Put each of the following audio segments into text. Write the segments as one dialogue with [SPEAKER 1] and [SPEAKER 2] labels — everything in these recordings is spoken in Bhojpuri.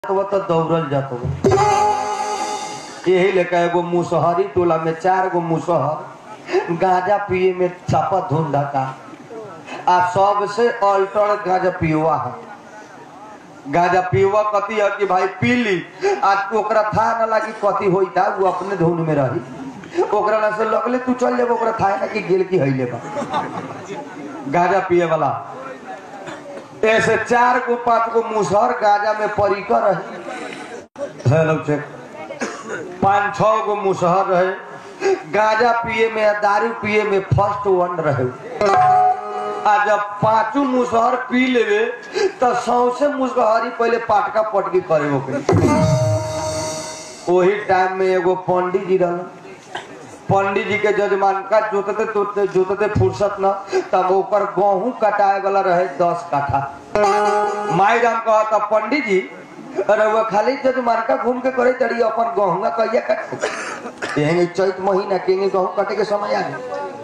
[SPEAKER 1] वो तो दौड़ल जात हो यही लेकर एगो मुसहरी टोला में चार गो मुसहर गांजा पिए में चापा धुंधा का आ सबसे अल्टर गांजा पियुआ है गांजा पियुआ कथी है कि भाई पी ली आ ओकरा था ना लागी कथी होई था वो अपने धुन में रही ओकरा ना से लगले तू चल जेब ओकरा था ना कि गेल की हईले बा गांजा पिए वाला ऐसे चार गो पांच गो मुसहर गांजा में परिकर रहे हेलो चेक पाँच छह गो मुसहर रहे गांजा पिए में या दारू पिए में फर्स्ट वन रहे आ जब पांचों मुसहर पी लेवे तो सौसे मुसहरी पहले पाटका पटकी करे ओके वही टाइम में एगो पंडित जी रहल पंडित जी के जजमान का जोतते जोतते जोतते फुर्सत न तब ऊपर गेहूं कटाए वाला रहे दस काठा माई राम कहा था पंडित जी अरे वो खाली जजमान का घूम के करे चढ़ी अपन गेहूं कहिया कट यही चैत महीना के गेहूं कटे के समय आ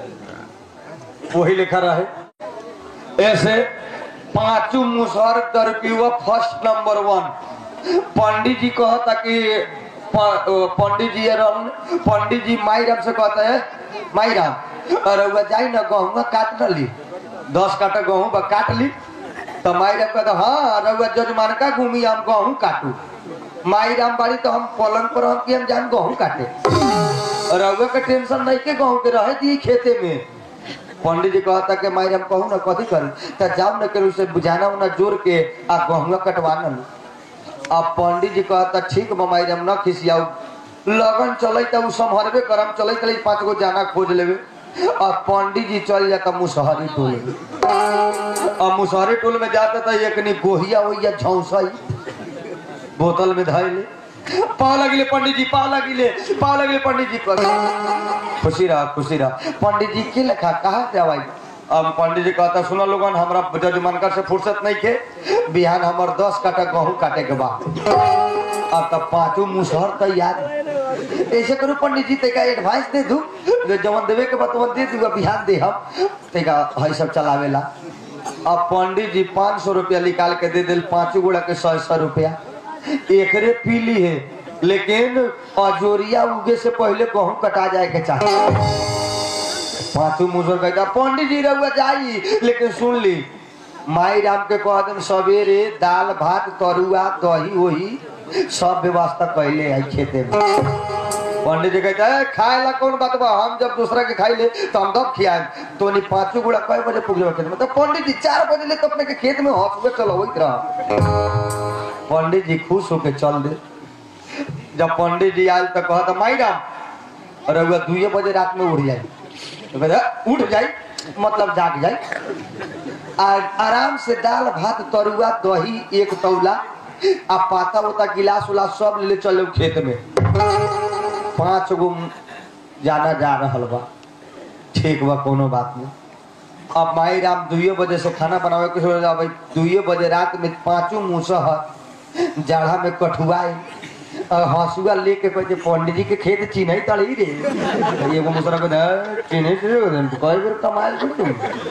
[SPEAKER 1] गए वही लिखा रहे ऐसे पांचों मुसहर तरपीवा first number one pandit ji कहता कि प- पंडित जी रहन पंडित जी माई राम से कहता है माई राम अरे वह जाई ना गेहूं काट न ली दस काटा गेहूं बा काट ली तो माई राम कहता हाँ रउआ जजमान का घूमी हम गेहूं काटू माई राम बाड़ी तो हम पलंग पर हम कि हम जान गेहूं काटे रउआ के टेंशन नहीं के गेहूं के रहे दी खेते में पंडित जी कहता कि माई राम कहूँ ना कथी करूँ तो जाओ न करूँ से बुझाना उना जोड़ के आ गेहुआ कटवाना लो अब पंडित जी कहता ठीक बा माई राम न खिसियाऊ लगन चले तो उ संभरबे करम चले चले पांच गो जाना खोज लेवे अब पंडित जी चल जाता मुसहरी टोल में अब मुसहरी टोल में जाता था एक नी गोहिया वोहिया झौसाई बोतल में धैले पा लगिले पंडित जी पा लगिले पा लगिले पंडित जी कर खुशी रहा खुशी रहा पंडित जी के लिखा कहा जावाई अब पंडित जी कहता सुनो लोगन हमरा जजमानकर से फुर्सत नहीं के बिहान हमर दस काटा गेहूं काटे के बाद अब तब पांचों मुसहर तैयार ऐसे करो पंडित जी तेका एडवाइस दे दू जो जवन देवे के बाद तवन दे दूंगा बिहान दे हम तेका है सब चलावेला अब पंडित जी पाँच सौ रुपया निकाल के दे दिल पांचों गोड़ा के सौ सौ रुपया एकरे पीली है लेकिन अजोरिया उगे से पहले गेहूं कटा जाए के चाहिए पांचों मुसर कहता पंडित जी रहुआ जाई लेकिन सुन ली माई राम के कह दिन सवेरे दाल भात तरुआ दही वही सब व्यवस्था कैले है खेते में पंडित जी कहता है खाए ला कौन बात बा हम जब दूसरा के खाई ले तो हम तब खियाए तो नहीं पांचों गुड़ा कई बजे पुग जाए खेत में तो पंडित जी चार बजे ले तो अपने के खेत में हंस चलो वही रहा पंडित जी खुश होके चल दे जब पंडित जी आयल तो कहता माई राम अरे वह दुए बजे रात में उठ जाए तो कहता उठ जाए मतलब जाग जाए आ आराम से दाल भात तरुआ दही एक तौला आ पाता उता गिलास उलास सब ले चले खेत में पांच गो जाना जा रहल बा ठीक बा कोनो बात नहीं अब माई राम दुइये बजे से खाना बनावे के सोच भाई दुइये बजे रात में पांचों मुसहर जाड़ा में कठुआए और हंसुआ लेके कहते पंडित जी के खेत चिन्ह तड़ी रे एगो मुसरा को चिन्ह कई बेर कमाल तू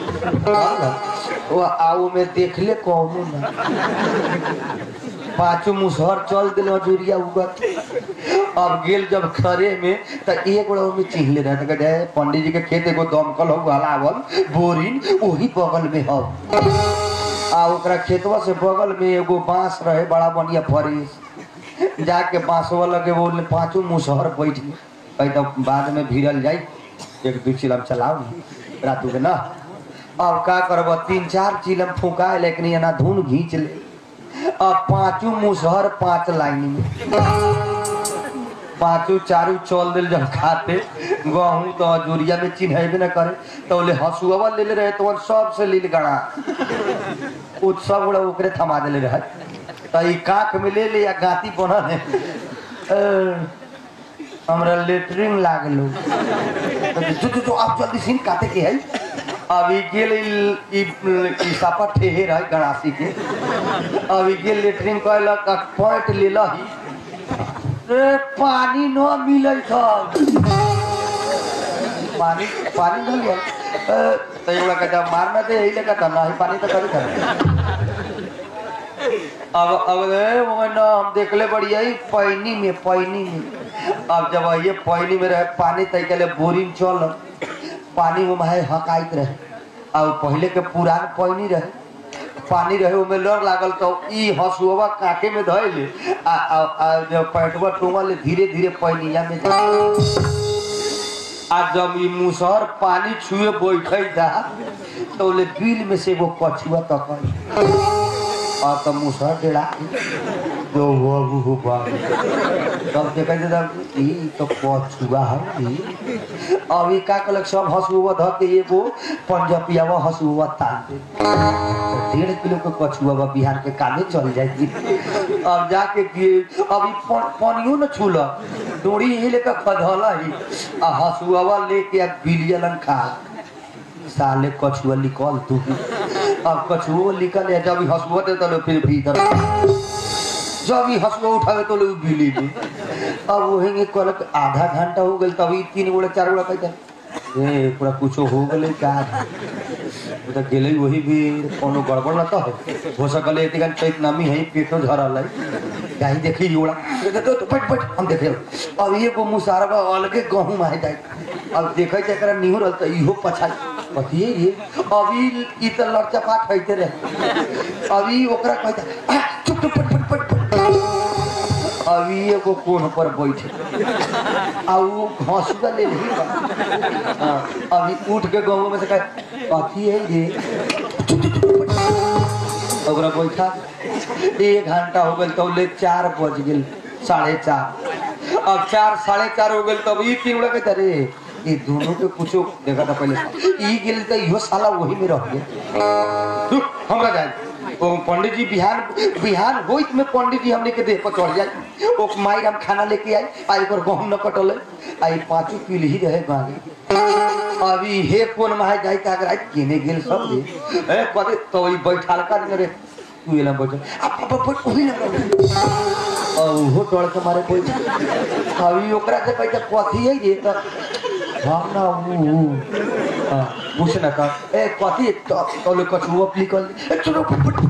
[SPEAKER 1] वो आओ में देख ले कौनो ना पांचों मुसहर चल दिल मजूरिया उगत अब गेल जब खरे में तो एक बड़ा में चिन्हले रहे तो कहते पंडित जी के खेत एगो दमकल हो हलावल बोरिंग वही बगल में हो आ ओकरा खेतवा से बगल में एगो बांस रहे बड़ा बढ़िया फरिस जाके बांसवा लगे वो पांचों मुसहर बैठ गए कहीं तो बाद में भिड़ल जाई एक दू चिलम चलाओ रातू के ना अब का करब तीन चार चिलम फूका लेकिन यहाँ धुन घींच ले अब पांचों मुसहर पांच लाइन में पांचों चारू चल दिल जब खाते गहूं तो अजूरिया में चिन्हेबे न करे तो ले हसुआ ले ले रहे तो सब से लील गड़ा उत्सव बड़ा ओकरे थमा दिले रहे तो ई काख में ले ले या गाती बना है अ, हमरा लेटरिन लागलो तो जो जो जो आप जल्दी सीन काटे के है अब ई गेल ई ई- ई सापा ठेहे रहे गणासी के अब ई गेल लेटरिन कहलक पॉइंट ले लही रे पानी न मिलै था पानी पानी न लिया तो एगो कहता मारना दे यही लगा था नहीं पानी तो कभी था अब अब ए, वो ना हम देखले बढ़िया ही पैनी में पैनी में अब जब ये पैनी में रहे पानी तय के लिए बोरिंग चल पानी वो में हकाइत रहे अब पहले के पुरान पैनी रहे पानी रहे ओमे लड़ लागल तो ई हसुआ काटे में धइले आ आ, आ जब पैटवा टूंगल धीरे धीरे पैनिया में जा आ जब ई मुसहर पानी छुए बैठे जा तो ले बिल में से वो कछुआ तक और तो मुसहर डेड़ा तो वो वो बा तब देखा जा ई तो कछुआ है ई अभी का कलक सब हसुआ ध के एगो पंजपियावा हसुआ तान दे तो डेढ़ किलो के कछुआ बा बिहार के कामे चल जाएगी अब जाके किए अभी पानियो न छूल डोरी ही लेकर खधला ही आ हसुआवा लेके आ बिलियन खा साले कछुआ निकल तू अब कछुआ निकल या जब हसुआ दे तो फिर भीतर जब ही हसुआ उठावे तो लोग बिली में अब वही कल आधा घंटा हो गल तभी तीन गोड़ा चार गोड़ा कहता ए पूरा कुछो हो गले का वो तो गेले वही भी कोनो गड़बड़ न तो है हो सकले एती गन पेट नमी है पेटो झरल है गाई देखी जोड़ा तो तो पट पट हम देखे अब ये को मुसारबा अलगे गहूं में जाए अब देखे त एकरा निहुर रहल त इहो पछा पतिए रे अभी ई त लड़चपाट होइते रहे अभी ओकरा कहता "आ, चुप चुप पट पट पट पट अभी एगो कोन पर बैठे आ वो हंसुआ ले ली हाँ, अभी उठ के गाँव में से कहे कथी है ये चुप, चुप, चुप, पट। ओकरा बैठा एक घंटा हो गल तो ले चार बज गेल साढ़े चार अब चार साढ़े चार हो गल तब ई तीन उड़ा के रे ये दोनों के कुछो देखा था पहले ई गेल तो इहो साला वही में रह गया रुक, हमरा जाए ओ पंडित जी बिहान बिहान होइत में पंडित जी हमने के देह पर चढ़ जाए ओ माई हम खाना लेके आई आई पर गहूम न कटल आई पांचों पीढ़ी रहे गाली अभी हे कोन माय जाई का अगर आई केने गेल सब रे ए कदे तो ई बैठाल कर रे तू एला बैठ अब अब अब ओही ना और वो टोल के मारे कोई अभी ओकरा से कहते कथी है ये तो हम ना वो हां पूछ ना का ए कथी तो तो ले कछुआ निकल ए चलो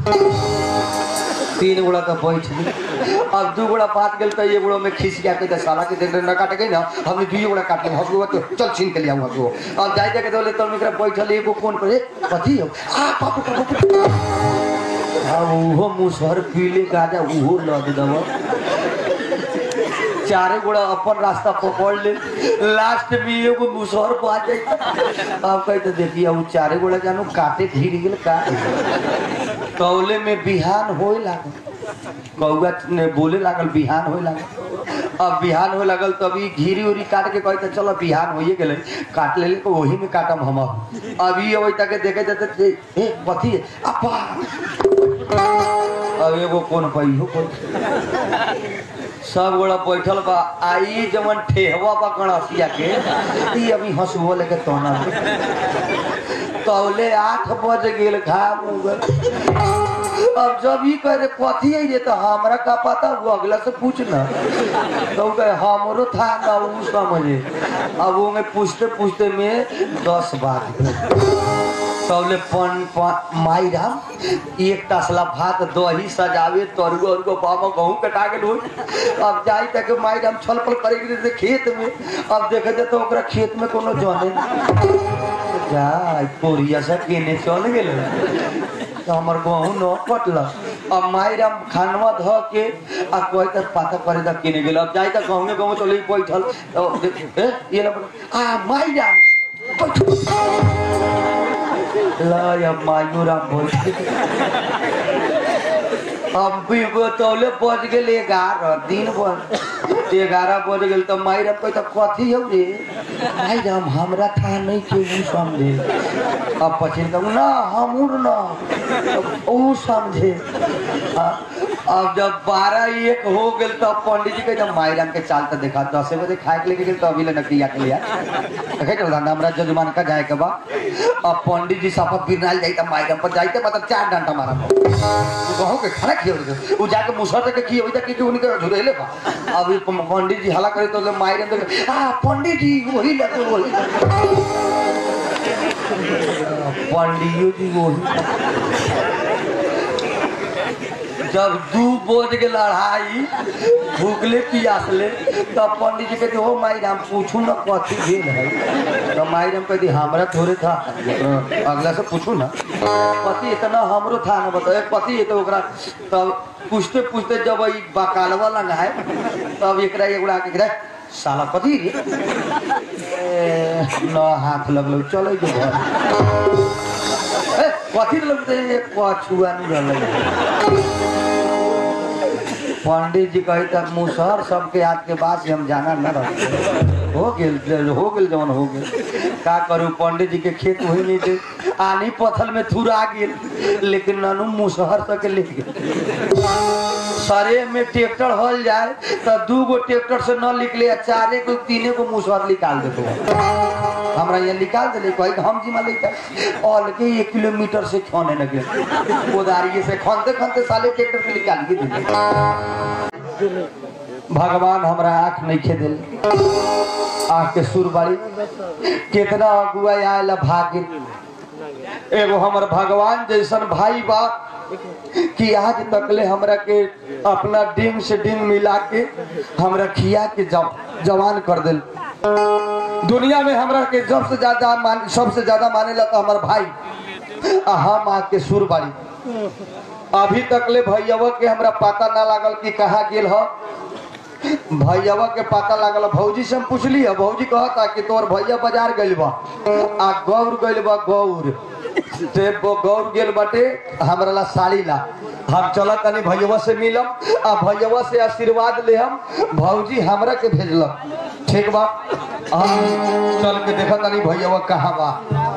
[SPEAKER 1] तीन गोड़ा का बैठ गई अब दू गोड़ा बात गेल तो ये गोड़ा में खींच के आके साला के देख न काट गई ना हमने दुई गोड़ा काट लिया हसुआ तो चल छीन के लिया हसुआ अब जाई जाके तो ले तो मेरा बैठल एगो फोन पर कथी हो आ पापू पापू हाँ उहो मुसहर पीले गाजा उहो लद दवा चारे गोड़ा अपन रास्ता पकड़ ले लास्ट में एगो मुसहर पा जाए अब कहते देखिए अब चारे गोड़ा जानो काटे घिर गेल का कौले में बिहान होए लागल कौआ ने बोले लागल बिहान होए लागल अब बिहान होए लागल तभी घिरी उरी काट के कहते चलो बिहान होइए गेले काट ले तो वही में काटम हम अभी अभी तक देखे जाते ए कथी है? अपा अब एगो कोन पाई हो कोन सब गोड़ा बैठल बा आई जवन ठेहवा बा गणसिया के ई अभी हंसुओ लेके तोना तौले आठ बज गेल घाम उगल अब जब ई कह रे कथी है ये तो हमरा का पता वो अगला से पूछना तो कहे हमरो था ना उ समझे अब वो में पूछते पूछते में दस बात तौले पन पन माई राम एक तसला भात दही सजावे तरुआ उरुआ बाबा गहूं कटा गेल हो अब जाई तक माई राम छल पल करे के जैसे खेत में अब देखे जाए तो ओकरा खेत में कोनो जाने जा कोरिया से केने चल गेल तो हमर गहूं न कटल अब माई राम खानवा ध के आ कोई तक पाता करे तक केने गेल अब जाई तक गहूं में गहूं चले बैठल तो देख ए ये ना आ माई राम ला या मायूरा बोल अब भी बतौले बज गेल ग्यारह दिन बज ग्यारह बज गेल तो मायरा पे तो कथी हो रे माई राम हमरा था नहीं के ऊ समझे अब पछिन कहूँ ना हमूर ना ऊ समझे हाँ, अब जब बारह एक हो गेल तो पंडित जी के माई राम के चाल तो देखा दस बजे खाए के लेके गेल तो अभी ले नकलिया के लिया देखे चल रहा हमरा जजमान का जाए के बा अब पंडित जी साफा बिरनाल जाई त माई राम पर जाइते मतलब चार डंडा मारा कहूँ के खाना खियो उ जाके मुसर के खियो त के उनके झुरेले बा अब ई पंडित जी हला करे तो ले माई राम देखे, आ पंडित जी वही लगे वही लगे। पंडित जी वही जब दू बोझ के लड़ाई भूखले पियासले तब पंडित जी कहते हो माई राम पूछू न कथी भेल है तो माई राम कहती हमरा थोड़े था अगला से पूछू ना पति इतना हमरो था ना बताओ पति है तो ओकरा तब पूछते पूछते जब ई बकालवा लंगाए तब एकरा एगोड़ा के एकरा साला कथी रे ए, न हाथ लगलो चलो जो घर ए, कथी लगते एक पछुआ नहीं रहले पंडित जी कही तक मुसहर सबके हाथ के बाद से हम जाना न रहे हो गेल हो गेल जवन हो गेल का करू पंडित जी के खेत हुई नहीं थे आनी पथल में थुरा गेल लेकिन ननू मुसहर तक ले गेल सरे में ट्रैक्टर हल जाए तो दू गो ट्रैक्टर से न निकले चारे को तीने को मुसहर निकाल देते हमरा ये निकाल दिले कही कि हम जिम्मा लेकर और के एक किलोमीटर से खोने लगे कोदारिये से खनते खनते साले ट्रैक्टर के निकाल के दिले भगवान हमरा आंख नहीं खे दिल आंख के सुर बाड़ी कितना अगुआ आयल भाग्य एगो हमर भगवान जैसन भाई बा कि आज तकले हमरा के अपना डिंग से डिंग मिला के हमरा खिया के जव, जवान कर दिल दुनिया में हमरा के सबसे ज्यादा मान सबसे ज्यादा माने ला तो हमार भाई आ हम आ के सुर बाड़ी अभी तक ले भैया के हमरा पता ना लागल कि कहाँ गेल ह भैया के पता लागल भौजी से हम पूछली है भौजी कहता कि तोर भैया बाजार गइल बा आ गौर गइल बा गौर ते वो गौर गेल बाटे हमरा ला साड़ी ला हम चल तनी भैया से मिलम आ भैया से आशीर्वाद ले हम भौजी हमरा के भेजलक ठीक बा हम चल के देखा तनी भैया कहाँ बा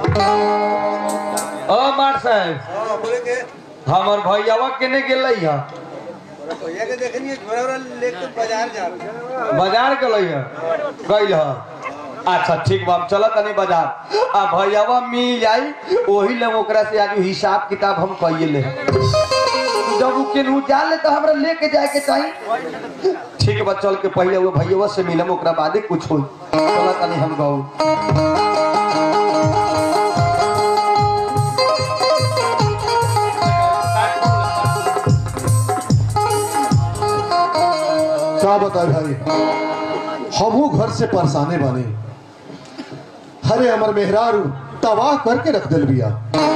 [SPEAKER 1] ओ मार साहब
[SPEAKER 2] बोले के
[SPEAKER 1] हमर भैया केने गेलै है
[SPEAKER 2] भैया के देखनी झोरा उरा लेके बाजार जा
[SPEAKER 1] बाजार गलै है गइल है अच्छा ठीक बा हम चलत तनी बाजार आ भैयावा मिल जाई ओही ले ओकरा से आज हिसाब किताब हम कइए ले जब उ केनहू जा ले तो हमरा लेके जाए के चाही ठीक बा चल के पहले वो भैयावा से मिलम ओकरा बादे कुछ होई चलत तनी हम गऊ
[SPEAKER 3] क्या बताए भाई हमहू घर से परेशाने बने हरे हमर मेहरारू तबाह करके रख दिल बिया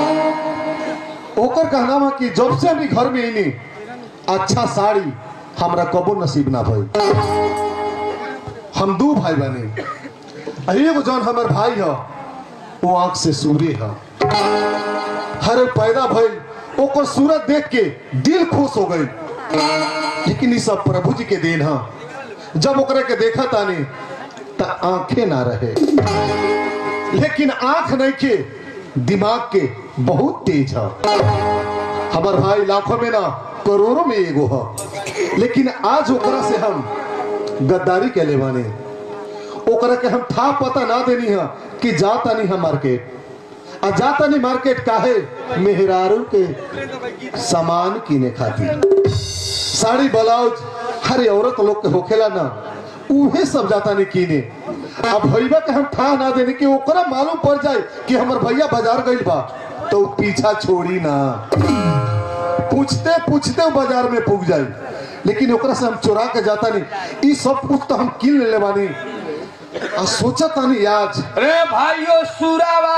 [SPEAKER 3] ओकर कहना बा कि जब से हम घर में आईनी अच्छा साड़ी हमरा कबो नसीब ना भई हम दू भाई बने आ एगो जौन हमर भाई ह वो आंख से सूर्य ह हरे पैदा भइल ओकर सूरत देख के दिल खुश हो गई लेकिन ये सब प्रभु जी के देन है जब ओकरे के देखा तानी त आंखें ना रहे लेकिन आंख नहीं के दिमाग के बहुत तेज है हमार भाई लाखों में ना करोड़ों में एगो है लेकिन आज ओकरा से हम गद्दारी के ले बानी ओकरा के हम था पता ना देनी है कि जाता नहीं है मार्केट आ जाता नहीं मार्केट काहे मेहरारू के सामान किने खातिर साड़ी ब्लाउज हर औरत लोग के होखेला ना उहे सब जाता नहीं कीने अब भैया के हम ठा ना देने कि ओकरा मालूम पड़ जाए कि हमर भैया बाजार गइल बा तो उ पीछा छोड़ी ना पूछते पूछते उ बाजार में पुग जाई लेकिन ओकरा से हम चोरा के जाता नहीं ई सब कुछ तो हम किन ले बानी आ सोचा तानी आज
[SPEAKER 1] रे भाइयों सुरावा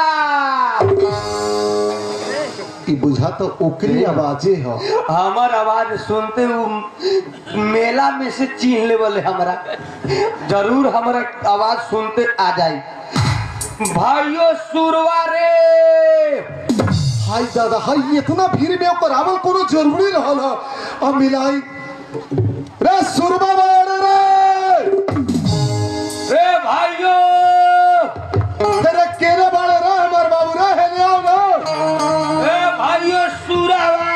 [SPEAKER 3] ई बुझा तो ओकरी आवाजे है
[SPEAKER 1] हमार आवाज सुनते हूँ मेला में से चीन लेवल हमरा जरूर हमारा आवाज सुनते आ जाए भाइयों सुरवा रे
[SPEAKER 3] हाय दादा हाय इतना भीड़ में ओकर आवल कोनो जरूरी रहल है अब मिलाई रे सुरमा बाड़ रे
[SPEAKER 1] रे भाइयों
[SPEAKER 3] तेरे केरे बाड़ रे हमर बाबू रे हेले आओ ना
[SPEAKER 1] रे भाइयों सुरावा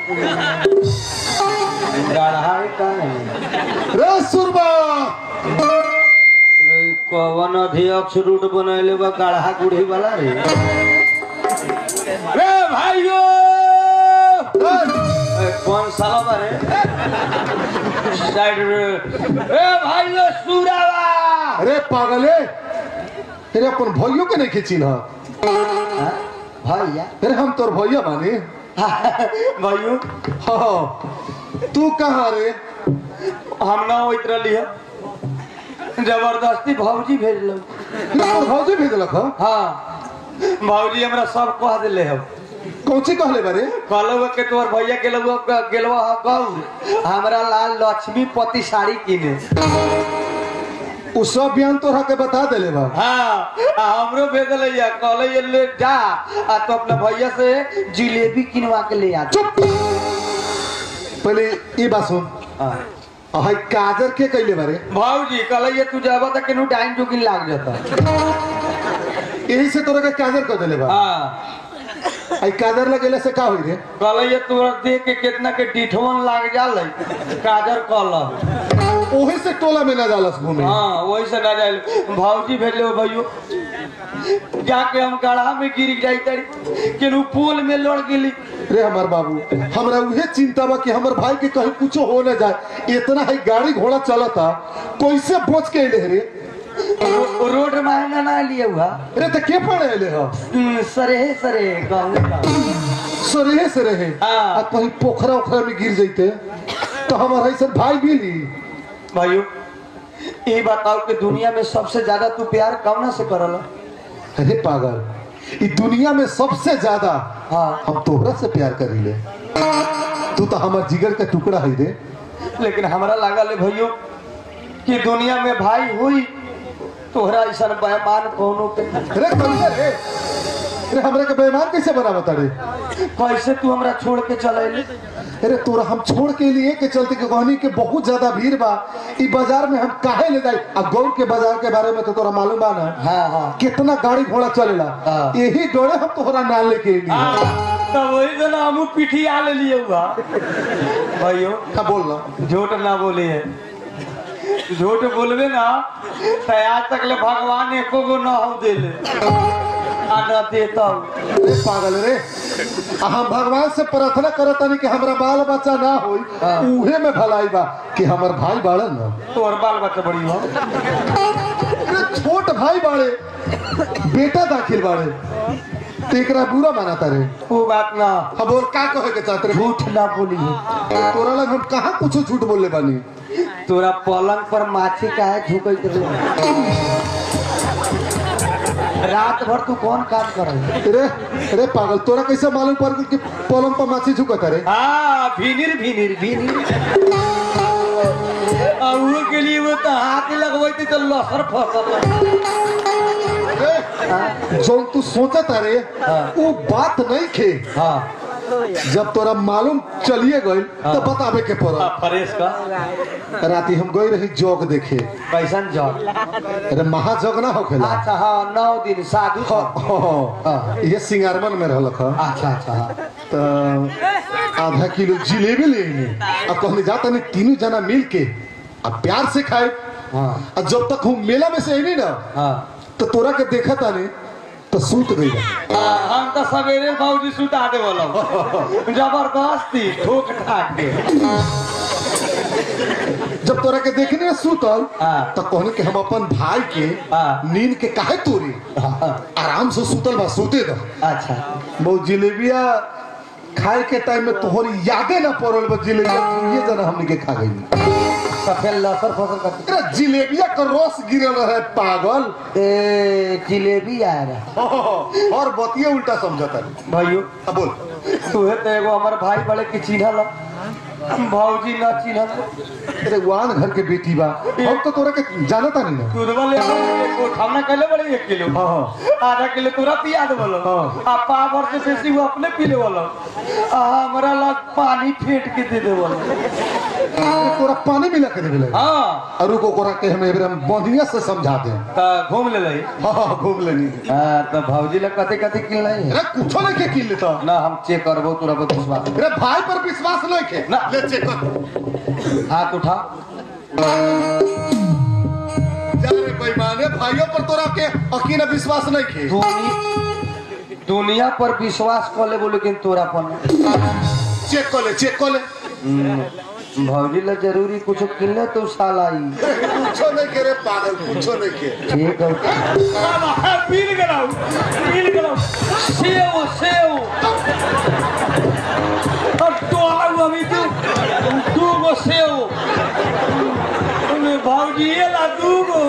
[SPEAKER 1] गढ़ाई का नहीं
[SPEAKER 3] रे सुरमा
[SPEAKER 1] रे कवन अध्यक्ष रूट बनैले बा गढ़ा गुढ़ी वाला रे रे भाइयों
[SPEAKER 3] रे,
[SPEAKER 1] ए, कौन साला बारे साइड रे ए भाइयों सुरावा
[SPEAKER 3] अरे पागले तेरे अपन भइयों के नहीं खींचिन हा
[SPEAKER 1] हाँ, भैया
[SPEAKER 3] अरे हम तोर भैया बानी
[SPEAKER 1] भाइयों
[SPEAKER 3] हाँ तू कहाँ रे
[SPEAKER 1] हम ना होइत रहली है जबरदस्ती भौजी भेजल
[SPEAKER 3] तोर भौजी भेजलक ह
[SPEAKER 1] हाँ भौजी हमरा सब कह दिले है
[SPEAKER 3] कौची कहले बारे
[SPEAKER 1] कहलो के तोर भैया के लोग गेलवा ह गौर हमरा लाल लक्ष्मी पति साड़ी किने
[SPEAKER 3] उ सब बयान तोरा के बता देले बा
[SPEAKER 1] हाँ आ हमरो भेजल है कहले ये ले जा आ तो अपने भैया से जिलेबी किनवा के ले आ
[SPEAKER 3] चुप पहले ये बात सुन हाय काजर के कैले बारे
[SPEAKER 1] भौजी कहले ये तू जाबा त केनु टाइम जोगिन लाग जाता
[SPEAKER 3] यही से तोरा के काजर कर देले बा
[SPEAKER 1] हाँ
[SPEAKER 3] आई काजर लगेले से का होई रे
[SPEAKER 1] कहले ये तोरा देख के कितना के डिठवन लाग जाले काजर कहल
[SPEAKER 3] ओही से टोला में ना जालस घूमे
[SPEAKER 1] हाँ वही से ना जाए भौजी भेजले हो भैयो जाके हम गढ़ा में गिर जाई तड़ी केनु पुल में लड़ गेली
[SPEAKER 3] रे हमार बाबू हमरा उहे चिंता बा कि हमर भाई के कहीं कुछ हो न जाए इतना है गाड़ी घोड़ा चलता कैसे बच के अइले रे
[SPEAKER 1] रो, रोड महंगा ना लिए हुआ
[SPEAKER 3] रे त के पड़े अइले ह
[SPEAKER 1] हम्म, सरेहे सरे कहूँ का
[SPEAKER 3] सरेहे से रहे
[SPEAKER 1] हाँ।
[SPEAKER 3] आ कहीं पोखरा ओखरा में गिर जइते तो हमर ऐसा भाई मिली
[SPEAKER 1] भाइयों ये बताओ कि दुनिया में सबसे ज्यादा तू प्यार कौन से करल
[SPEAKER 3] अरे पागल ई दुनिया में सबसे ज्यादा
[SPEAKER 1] हाँ
[SPEAKER 3] हम तोहरा से प्यार करीले तू तो हमार जिगर का टुकड़ा है रे
[SPEAKER 1] लेकिन हमरा लागल है भैयो कि दुनिया में भाई हुई तोहरा ऐसा बेमान कोनो के
[SPEAKER 3] रे कलिया रे रे हमरा के बेईमान कैसे बनावत रे
[SPEAKER 1] कैसे तू हमरा छोड़ के चले
[SPEAKER 3] अरे तोरा हम छोड़ के लिए के चलते के कहनी के बहुत ज्यादा भीड़ बा ई बाजार में हम काहे ले जाई अब गौर के बाजार के बारे में तो तोरा मालूम बा ना
[SPEAKER 1] हाँ हाँ
[SPEAKER 3] कितना गाड़ी घोड़ा चलेला
[SPEAKER 1] हाँ।
[SPEAKER 3] यही डोरे हम तोहरा नाल लेके अइली
[SPEAKER 1] हाँ, तो वही दिन हम पीठी आ ले लिए हुआ भाइयों
[SPEAKER 3] का बोल ना
[SPEAKER 1] झूठ ना बोलिए झूठ बोलबे ना तो आज तक ले भगवान एको गो ना हो देले आ न देता
[SPEAKER 3] रे पागल रे आ हम भगवान से प्रार्थना करतानी कि हमरा बाल बच्चा ना होई
[SPEAKER 1] हाँ।
[SPEAKER 3] उहे में भलाई बा कि हमर भाई बाड़न ना
[SPEAKER 1] तोर बाल बच्चा बड़ी हो
[SPEAKER 3] अरे छोट भाई बाड़े बेटा दाखिल बाड़े तो एकरा बुरा मानाता रे
[SPEAKER 1] वो बात ना
[SPEAKER 3] अब और का कहे के चाहते रे
[SPEAKER 1] झूठ ना बोलिए
[SPEAKER 3] तोरा लग हम कहाँ कुछ झूठ बोलले बानी
[SPEAKER 1] तोरा पलंग पर माछी काहे झुकैत रहे रात भर तू कौन काम कर
[SPEAKER 3] रे रे पागल तोरा कैसे मालूम पड़ गइल कि पलंग पर माछी झुकत रे
[SPEAKER 1] हाँ भीनिर भीनिर भीनिर और वो के लिए वो तो हाथ लगवाई तो लसर फसल
[SPEAKER 3] रे, जौन तू सोचत रे
[SPEAKER 1] हाँ।
[SPEAKER 3] वो बात नहीं खे
[SPEAKER 1] हाँ
[SPEAKER 3] जब तोरा मालूम चलिए गइल तो बतावे के पड़ा
[SPEAKER 1] फ्रेश का
[SPEAKER 3] राती हम गई रही जोग देखे
[SPEAKER 1] कैसन जॉब
[SPEAKER 3] अरे महाजग ना होखेला
[SPEAKER 1] अच्छा हाँ नौ दिन साधु
[SPEAKER 3] हाँ,
[SPEAKER 1] सब।
[SPEAKER 3] हाँ, हाँ। ये सिंगारमन में रहलक ह
[SPEAKER 1] अच्छा अच्छा हाँ
[SPEAKER 3] तो आधा किलो जिलेबी ले आइनी अब कहने जाता नहीं तीनों जना मिल के अब प्यार से खाए
[SPEAKER 1] हाँ
[SPEAKER 3] और जब तक हम मेला में से आई ना
[SPEAKER 1] हाँ
[SPEAKER 3] तो तोरा के देखा था नहीं तो सूत गई
[SPEAKER 1] हाँ, हम तो सवेरे बाबूजी सुता दे बोलो जबरदस्ती ठोक ठाक के
[SPEAKER 3] जब तोरा के देखने में सूतल
[SPEAKER 1] हाँ।
[SPEAKER 3] तो कहने कि हम अपन भाई के
[SPEAKER 1] हाँ।
[SPEAKER 3] नींद के काहे तोरी
[SPEAKER 1] हाँ,
[SPEAKER 3] आराम से सूतल बा सूते दो
[SPEAKER 1] अच्छा
[SPEAKER 3] वो जिलेबिया खाए के टाइम में तोहरी यादे ना पड़ल बा जिलेबिया ये जना हमने के खा गई
[SPEAKER 1] सफेद लसर फसल का
[SPEAKER 3] अरे जिलेबिया का रस गिरल रहे पागल
[SPEAKER 1] ए जिलेबी आ रहा
[SPEAKER 3] और बतिये उल्टा समझता है
[SPEAKER 1] भाइयों
[SPEAKER 3] अब बोल
[SPEAKER 1] तुहे तो एगो हमार भाई बड़े के चिन्हल भौजी ना चिन्हल
[SPEAKER 3] अरे वान घर के बेटी बा हम तो तोरा के जानता नहीं ना
[SPEAKER 1] दूध वाले एक उठावना कैले बड़े एक किलो
[SPEAKER 3] हाँ
[SPEAKER 1] आधा किलो तोरा पिया दे बोलो
[SPEAKER 3] हाँ।
[SPEAKER 1] आ पावर से बेसी वो अपने पी ले बोलो आ हमरा लग पानी फेंट के दे दे बोलो
[SPEAKER 3] अरे तोरा पानी मिला के देले
[SPEAKER 1] हाँ
[SPEAKER 3] अरु को कोरा के हम एबरे हम बढ़िया से समझा दे
[SPEAKER 1] तो घूम ले लही
[SPEAKER 3] हाँ हाँ घूम लेनी
[SPEAKER 1] हाँ तो भौजी लग कथे कथे किन नहीं है
[SPEAKER 3] अरे कुछो नहीं के किन लेता
[SPEAKER 1] ना हम चेक करबो तोरा पर विश्वास
[SPEAKER 3] अरे भाई पर विश्वास नहीं के
[SPEAKER 1] ना।
[SPEAKER 3] ले चेक कर
[SPEAKER 1] हाथ उठा
[SPEAKER 3] जा रे बेईमाने भाइयों पर तोरा के अकीन विश्वास नहीं के
[SPEAKER 1] दुनिया दुनिया पर विश्वास कर ले बोले लेकिन तोरा पर नहीं।
[SPEAKER 3] चेक कर ले चेक कर ले
[SPEAKER 1] हम्म, भौजी ला जरूरी कुछ किन ले तो साला आई
[SPEAKER 3] कुछो नहीं के रे पागल कुछो नहीं के
[SPEAKER 1] ठीक है पील गलाओ पील गलाओ सेव सेव अब तो आओ अभी तू
[SPEAKER 4] भौजी ला दूगो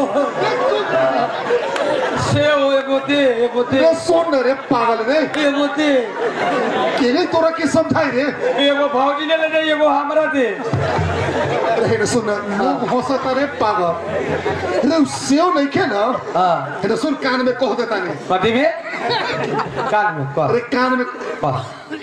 [SPEAKER 4] से हो एगो दे एगो दे
[SPEAKER 3] रे सुन रे पागल रे
[SPEAKER 4] एगो दे
[SPEAKER 3] केने तोरा के समझाई रे
[SPEAKER 4] एगो भौजी ले ले एगो हमरा दे
[SPEAKER 3] रे रे सुन लोग हंसता रे पागल रे उ सेव नहीं के ना
[SPEAKER 1] हाँ
[SPEAKER 3] रे सुन कान में कह देता नहीं
[SPEAKER 1] कथी में कान में कर
[SPEAKER 3] अरे कान में
[SPEAKER 1] कर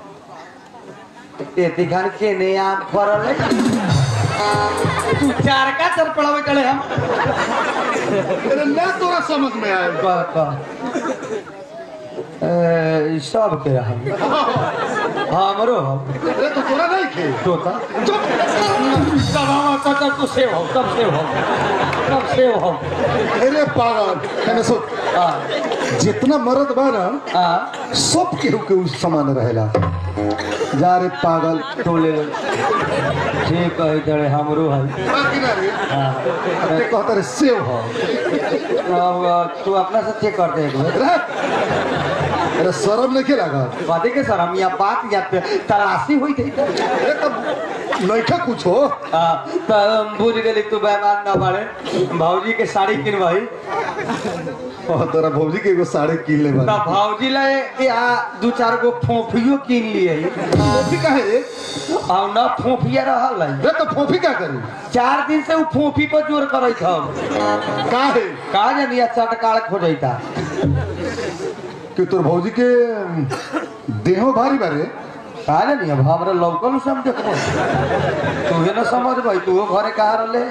[SPEAKER 1] ए दिखान के ने आम फरल है
[SPEAKER 4] तू चार का चर पड़ावे चले हम
[SPEAKER 3] अरे ना तोरा समझ में आए
[SPEAKER 1] कर कर ए, ई सब के हम हमरो हम
[SPEAKER 3] अरे तो तोरा नहीं खे
[SPEAKER 1] तोता
[SPEAKER 3] चुप
[SPEAKER 4] तब हम तब तब तू सेव हो तब सेव हो तब सेव हो
[SPEAKER 3] अरे पागल है सुन
[SPEAKER 1] हाँ
[SPEAKER 3] जितना मर्द बा ना
[SPEAKER 1] हाँ
[SPEAKER 3] सब केहू के उस समान रहेला जा रे पागल
[SPEAKER 1] तू ले ले ठीक है जड़े हमरो है
[SPEAKER 3] बाकी ना रे
[SPEAKER 1] हाँ
[SPEAKER 3] ते कहता रे सेव हो
[SPEAKER 1] अब तू अपना से चेक कर दे एक बार
[SPEAKER 3] अरे अरे शर्म नहीं के लगा
[SPEAKER 1] कथी के सर हम यहाँ बात या पे तलाशी हुई थी
[SPEAKER 3] अरे तब नइखा कुछ हो
[SPEAKER 1] हाँ, तो हम बुझ गेली तू बेमान न बाड़े भौजी के साड़ी किनवाई
[SPEAKER 3] और तोरा भौजी के एगो साड़ी किन ले
[SPEAKER 1] तो
[SPEAKER 3] बा
[SPEAKER 1] भौजी ले यहाँ दू चार गो फोफियो किन लिए
[SPEAKER 3] फोफी काहे रे
[SPEAKER 1] और न फोफिया रहल है
[SPEAKER 3] रे तो फोफी क्या करी
[SPEAKER 1] चार दिन से वो फोफी पर जोर करत हम
[SPEAKER 3] काहे
[SPEAKER 1] कहा जानिया चटकाल खोजता
[SPEAKER 3] कि तोर भौजी के देहो भारी बारे
[SPEAKER 1] कहा जानिया हमरा लौकल सब देखबो तुहे न समझ भाई तू घरे कहा रहले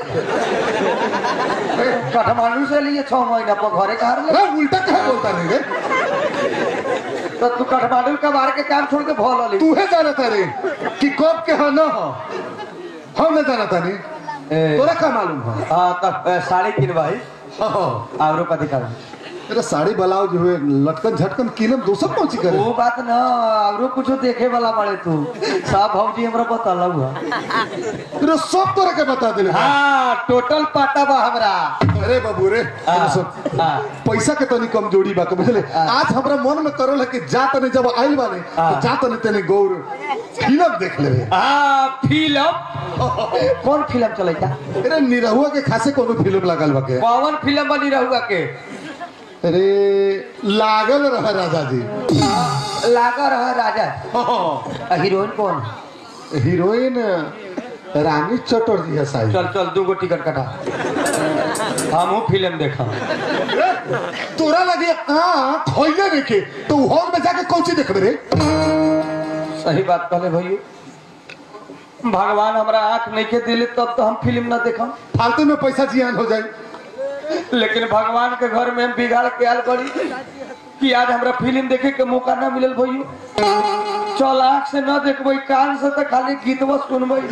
[SPEAKER 1] काठमांडू से लिए छह महीना पर घरे कहा रहले
[SPEAKER 3] रे उल्टा काहे बोलता नहीं रे
[SPEAKER 1] तो तू काठमांडू के बाहर के काम छोड़ के भोल अली
[SPEAKER 3] तू है जाना था रे कि कब के हाँ ना हो हम नहीं जाना था नहीं
[SPEAKER 1] ए,
[SPEAKER 3] तोरा का मालूम हो
[SPEAKER 1] हाँ तब ए, साड़ी किनवाई
[SPEAKER 3] हाँ
[SPEAKER 1] आवरो कथी कर
[SPEAKER 3] अरे साड़ी ब्लाउज हुए लटकन झटकन किनम दोसर पहुंची करे
[SPEAKER 1] वो बात न आवरो कुछो देखे वाला बड़े तू सब भौजी हमरा बतल हुआ
[SPEAKER 3] अरे सब तोरा के बता दिले
[SPEAKER 1] हाँ टोटल पाटा बा हमरा
[SPEAKER 3] अरे बाबू रे
[SPEAKER 1] हाँ,
[SPEAKER 3] अरे सुन,
[SPEAKER 1] हाँ।
[SPEAKER 3] पैसा के तनी कमजोरी बा बुझले
[SPEAKER 1] हाँ।
[SPEAKER 3] आज हमरा मन में करल है कि जा तने जब आइल बाने
[SPEAKER 1] हाँ।
[SPEAKER 3] तो जा तने तने गौर फिल्म देख लेवे
[SPEAKER 4] हाँ फिल्म
[SPEAKER 1] कौन फिल्म चलेगा
[SPEAKER 3] अरे निरहुआ के खासे कोनो फिल्म लागल बा के
[SPEAKER 1] कौन फिल्म बनी रहुआ के
[SPEAKER 3] अरे लागल रह राजा जी
[SPEAKER 1] लागा रहा राजा
[SPEAKER 3] हाँ।
[SPEAKER 1] आ, हीरोइन कौन
[SPEAKER 3] हीरोइन रानी चटर्जी है साई
[SPEAKER 1] चल चल दू गो टिकट कटा हमहू फिल्म देखा
[SPEAKER 3] तोरा लगे आँख होइले रे के तो हॉल में जाके कौन चीज देखबे रे
[SPEAKER 1] सही बात कहले भैया भगवान हमरा आंख नहीं के दिले तब तो हम फिल्म ना देखम
[SPEAKER 3] फालतू में पैसा जियान हो जाए
[SPEAKER 1] लेकिन भगवान के घर में हम बिगाड़ के आल करी कि आज हमरा फिल्म देखे के मौका ना मिलल भैया चल आंख से न देखबै कान से तो खाली गीतवा सुनबै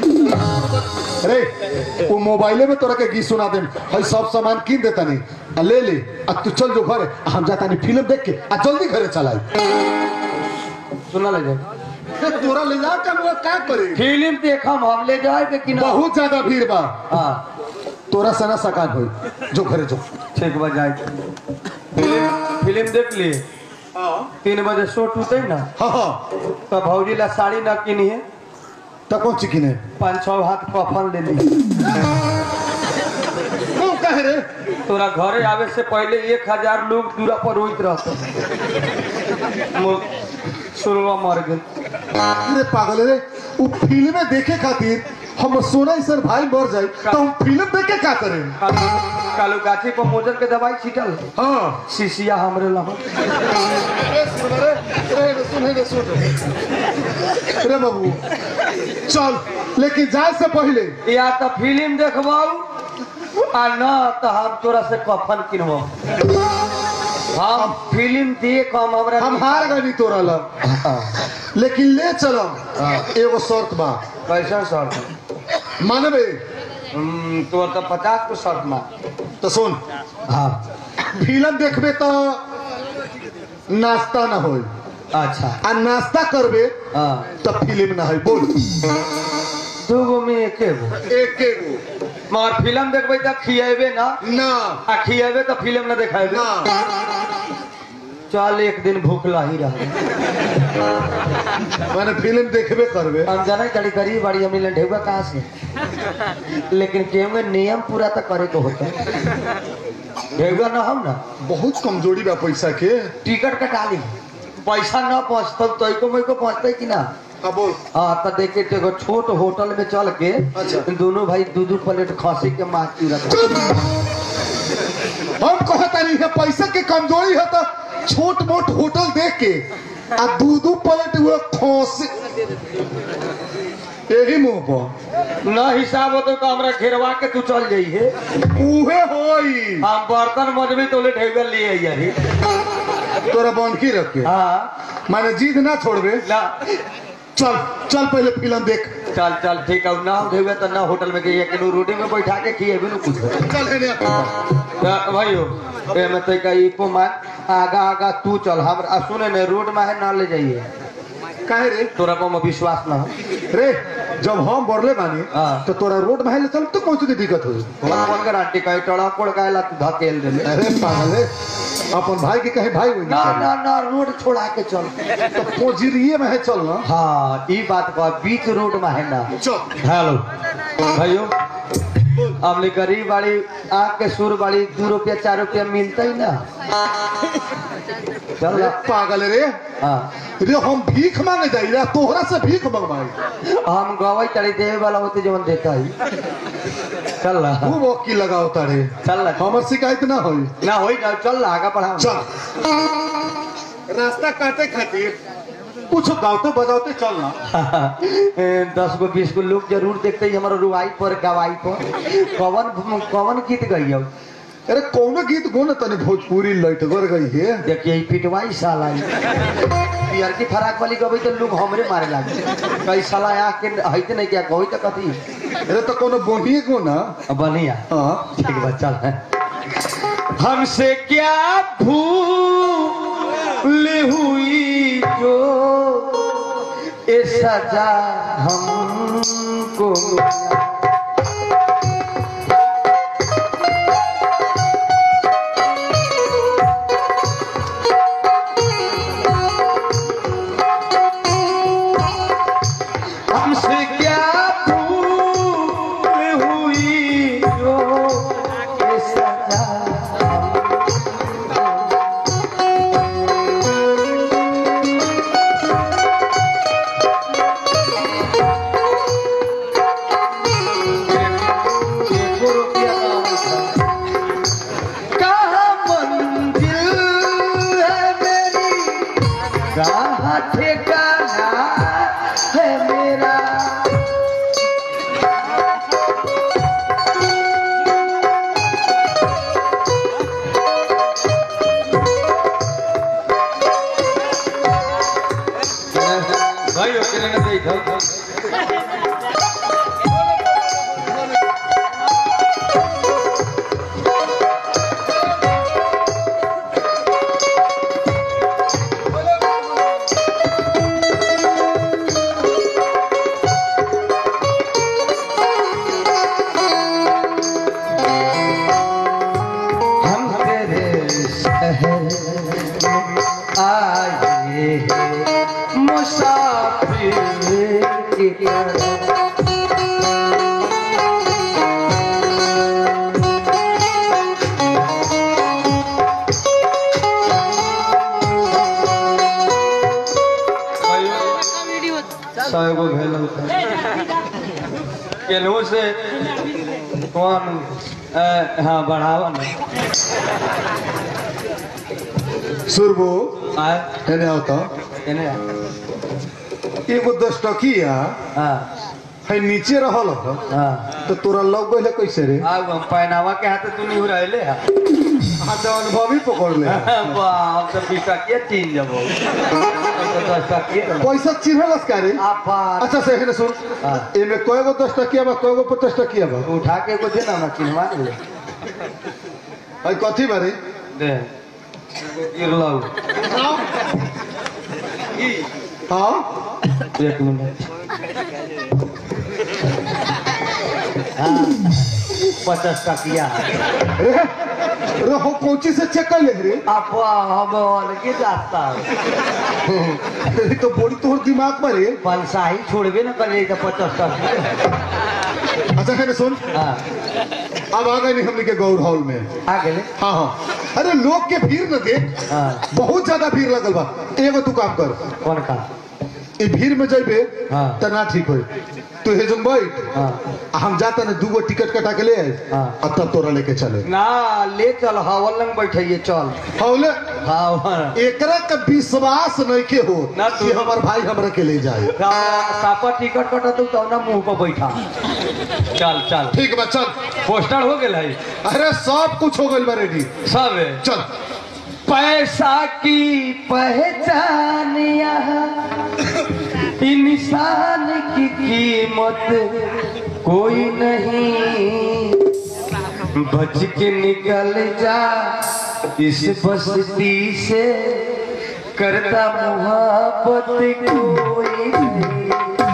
[SPEAKER 3] अरे वो मोबाइले में तोरा के गीत सुना दे हई सब सामान किन देता नहीं आ ले ले आ तू चल जो घरे आ हम जाता नहीं फिल्म देख के आ जल्दी घरे चलाई
[SPEAKER 1] सुना ले जाए
[SPEAKER 3] ए, तोरा ले जा कर वो का करे
[SPEAKER 1] फिल्म देखम हम ले जाए कि ना
[SPEAKER 3] बहुत ज्यादा भीड़ बा
[SPEAKER 1] हाँ
[SPEAKER 3] तोरा सना सकान होई जो घरे जो
[SPEAKER 1] ठीक बा जाए फिल्म फिल्म देख लिए तीन बजे शो टूटे ना
[SPEAKER 3] हाँ हाँ
[SPEAKER 1] तो भौजी ला साड़ी ना किनी है
[SPEAKER 3] तो कौन चिकिन है
[SPEAKER 1] पाँच छह हाथ कफन ले ली
[SPEAKER 3] क्यों कहे रे
[SPEAKER 1] तोरा घरे आवे से पहले एक हजार लोग दूरा पर रोइत रहते मो- सुरवा मर गए
[SPEAKER 3] अरे पागल रे वो फिल्म देखे खातिर हम सोना सर भाई मर जाए तो हम फिल्म देख के का करें
[SPEAKER 1] कालू- कालू गाछी पर मोजर के दवाई छिटल
[SPEAKER 3] हाँ
[SPEAKER 1] शीशिया हमरे लहा
[SPEAKER 3] अरे सुन रे अरे सुन रे सुन अरे बाबू चल लेकिन जाए से पहले
[SPEAKER 1] या तो फिल्म देखबाऊ आ न तो हम तोरा से कफन किनबाऊ हम फिल्म देख हम हमरा
[SPEAKER 3] हम हार गई तोरा लग लेकिन ले चलो एगो शर्त बा
[SPEAKER 1] कैसा शर्त
[SPEAKER 3] मानबे
[SPEAKER 1] हम्म, तो तो पचास को शर्त मार
[SPEAKER 3] तो सुन
[SPEAKER 1] हाँ
[SPEAKER 3] फिल्म देखबे तो नाश्ता ना होई
[SPEAKER 1] अच्छा
[SPEAKER 3] आ नाश्ता करबे
[SPEAKER 1] हाँ
[SPEAKER 3] तो फिल्म ना होई बोल
[SPEAKER 1] दू गो में एके गो
[SPEAKER 3] एक गो
[SPEAKER 1] मगर फिल्म देखबै तो खिएबे ना
[SPEAKER 3] ना
[SPEAKER 1] आ खिएबे तो फिल्म ना देखेबे
[SPEAKER 3] ना
[SPEAKER 1] चल एक दिन भूखला ही रह
[SPEAKER 3] माने फिल्म देखबे करबे
[SPEAKER 1] हम जाने कड़ी गरीब बाड़ी हम ढेउआ कहाँ से लेकिन केहू नियम पूरा तो करे को होता भेगा ना हम ना
[SPEAKER 3] बहुत कमजोरी बा पैसा के
[SPEAKER 1] टिकट कटा ली पैसा न पहुँचता तो को मैं को पहुँचते कि ना
[SPEAKER 3] अब बोल
[SPEAKER 1] हाँ तो देखे तो एगो छोट होटल में चल के
[SPEAKER 3] अच्छा।
[SPEAKER 1] दोनों भाई दू दू प्लेट खसी के माछ चूरा
[SPEAKER 3] हम कहता नहीं है पैसा के कमजोरी है तो छोट मोट होटल देख के आ दू दू प्लेट वो खोसे यही मुंह पर
[SPEAKER 1] न हिसाब होते तो हमरा घेरवा के तू चल जाइए
[SPEAKER 3] उहे होई
[SPEAKER 1] हम बर्तन मजबी तो ले ढेबर लिए यही
[SPEAKER 3] तोरा बंकी रख के
[SPEAKER 1] हाँ
[SPEAKER 3] माने जीत ना छोड़बे
[SPEAKER 1] ना
[SPEAKER 3] चल चल पहले फिल्म देख
[SPEAKER 1] चल चल ठीक है ना ढेबे तो ना होटल में गई कि रोटी में बैठा के खिएबे ना कुछ
[SPEAKER 3] चल है
[SPEAKER 1] तो भाइयों ए मैं तो कही को मार आगा आगा तू चल हम आ, सुने ने रोड में है ना ले जाइए
[SPEAKER 3] काहे रे
[SPEAKER 1] तोरा को में विश्वास ना हो
[SPEAKER 3] रे जब हम बढ़ले बानी
[SPEAKER 1] हाँ।
[SPEAKER 3] तो तोरा रोड में चल तो कौन सी दिक्कत होई
[SPEAKER 1] कौन कौन गारंटी कहीं टड़ा कोड़ काहेला तू धकेल दे
[SPEAKER 3] अरे पागल है अपन भाई के कहे भाई हुई
[SPEAKER 1] ना ना ना रोड छोड़ा के चल
[SPEAKER 3] तो पोजिरिए में है चल ना
[SPEAKER 1] हाँ ई बात का बीच रोड में है ना
[SPEAKER 3] चल
[SPEAKER 1] हेलो भाइयों हमने गरीब वाली आग के सुर वाली दो रुपया चार रुपया मिलता ही ना चल
[SPEAKER 3] अरे
[SPEAKER 1] ना।
[SPEAKER 3] पागल है रे
[SPEAKER 1] हाँ
[SPEAKER 3] रे हम भीख मांगे जाई रे तोहरा से भीख मंगवाई
[SPEAKER 1] हम गवाई तड़ी देवे वाला होते जवन देता ही चल ना
[SPEAKER 3] खूब वकी लगाओ तारे
[SPEAKER 1] चल ना
[SPEAKER 3] हमर शिकायत ना होई
[SPEAKER 1] ना होई ना चल ना आगा पढ़ा
[SPEAKER 3] चल रास्ता काटे खातिर कुछ गावते बजावते चल ना
[SPEAKER 1] दस गो बीस गो लोग जरूर देखते ही हमारा रुआई पर गवाई पर कवन कवन गीत गई हो
[SPEAKER 3] अरे कौन गीत गोन तने भोजपुरी लटगर गई है
[SPEAKER 1] देखिए ई पिटवाई साला ई। पियर की फराक वाली गई तो लोग हमरे मारे लागे कई साला आके हईते नहीं क्या कोई तो कथी
[SPEAKER 3] अरे तो कोनो बोनिए को ना
[SPEAKER 1] बढ़िया
[SPEAKER 3] हाँ
[SPEAKER 1] ठीक है चल हमसे क्या भूल हुई जो ये सजा हमको मिला हमसे क्या भूल हुई जो ये सजा हमको रुपया कहाँ मंजिल है मेरी कहाँ ठिकाना है मेरा भाई अकेले ना देख हम तेरे शहर में आए हैं मुसाफिर की तरह सौ गो भेल केनहू से कौन अ, हाँ बढ़ावा ना
[SPEAKER 3] सुरबो
[SPEAKER 1] आए
[SPEAKER 3] एने आवता
[SPEAKER 1] केने आ?
[SPEAKER 3] एगो दस टकिया
[SPEAKER 1] हाँ
[SPEAKER 3] है नीचे रहल ह
[SPEAKER 1] हाँ
[SPEAKER 3] तो तोरा लग गइले कैसे रे
[SPEAKER 1] आब हम पहनावा के हाथ तू नहीं रहले हा
[SPEAKER 3] हाँ तो अनुभवी पकड़ ले
[SPEAKER 1] बाप तो बीस टकिया तीन जबो तो दस टकिया
[SPEAKER 3] पैसा चिन्हलस का रे
[SPEAKER 1] आपा
[SPEAKER 3] अच्छा से हेने सुन
[SPEAKER 1] हाँ।
[SPEAKER 3] एमे कएगो दस टकिया बा कएगो पचास टकिया बा
[SPEAKER 1] उठा के कुछ ना ना चिन्हवा ले
[SPEAKER 3] है कथी बारे
[SPEAKER 1] दे गिरलौ
[SPEAKER 3] हाँ
[SPEAKER 1] एक मिनट हाँ पचास टकिया
[SPEAKER 3] रे रे हो कोची से चेक कर ले रे
[SPEAKER 1] आपा हम अलगे जाता
[SPEAKER 3] ये तो बड़ी तोहर दिमाग पर रे
[SPEAKER 1] पंसाही छोड़बे ना कर तो पचास टकिया
[SPEAKER 3] अच्छा है ना सुन
[SPEAKER 1] हाँ
[SPEAKER 3] अब आ गए नहीं हमने के गौर हॉल में
[SPEAKER 1] आ गेले
[SPEAKER 3] हाँ हाँ अरे लोग के भीड़ न देख
[SPEAKER 1] हाँ
[SPEAKER 3] बहुत ज्यादा भीड़ लगल बा एगो तू काम कर
[SPEAKER 1] कौन का
[SPEAKER 3] ई भीड़ में जइबे
[SPEAKER 1] हाँ।
[SPEAKER 3] त ना ठीक होई तू हे जम बैठ
[SPEAKER 1] हाँ
[SPEAKER 3] आ हम जाता ने दूगो टिकट कटा के ले आए
[SPEAKER 1] हाँ।
[SPEAKER 3] अब तब तोरा लेके चले
[SPEAKER 1] ना ले चल हवल लंग बैठिए चल
[SPEAKER 3] हौले
[SPEAKER 1] हाँ हाँ
[SPEAKER 3] एकरा का विश्वास नहीं के हो
[SPEAKER 1] ना तू-
[SPEAKER 3] कि हमार भाई हमरा के ले जाए
[SPEAKER 1] सापा टिकट कटा तू तो ना मुंह पर बैठा चल चल
[SPEAKER 3] ठीक बा चल
[SPEAKER 4] पोस्टर हो गेल है
[SPEAKER 3] अरे सब कुछ हो गइल बा रेडी
[SPEAKER 4] सब है
[SPEAKER 3] चल
[SPEAKER 1] पैसा की पहचान यहाँ इंसान की कीमत कोई नहीं बच के निकल जा इस बस्ती से करता मोहब्बत कोई नहीं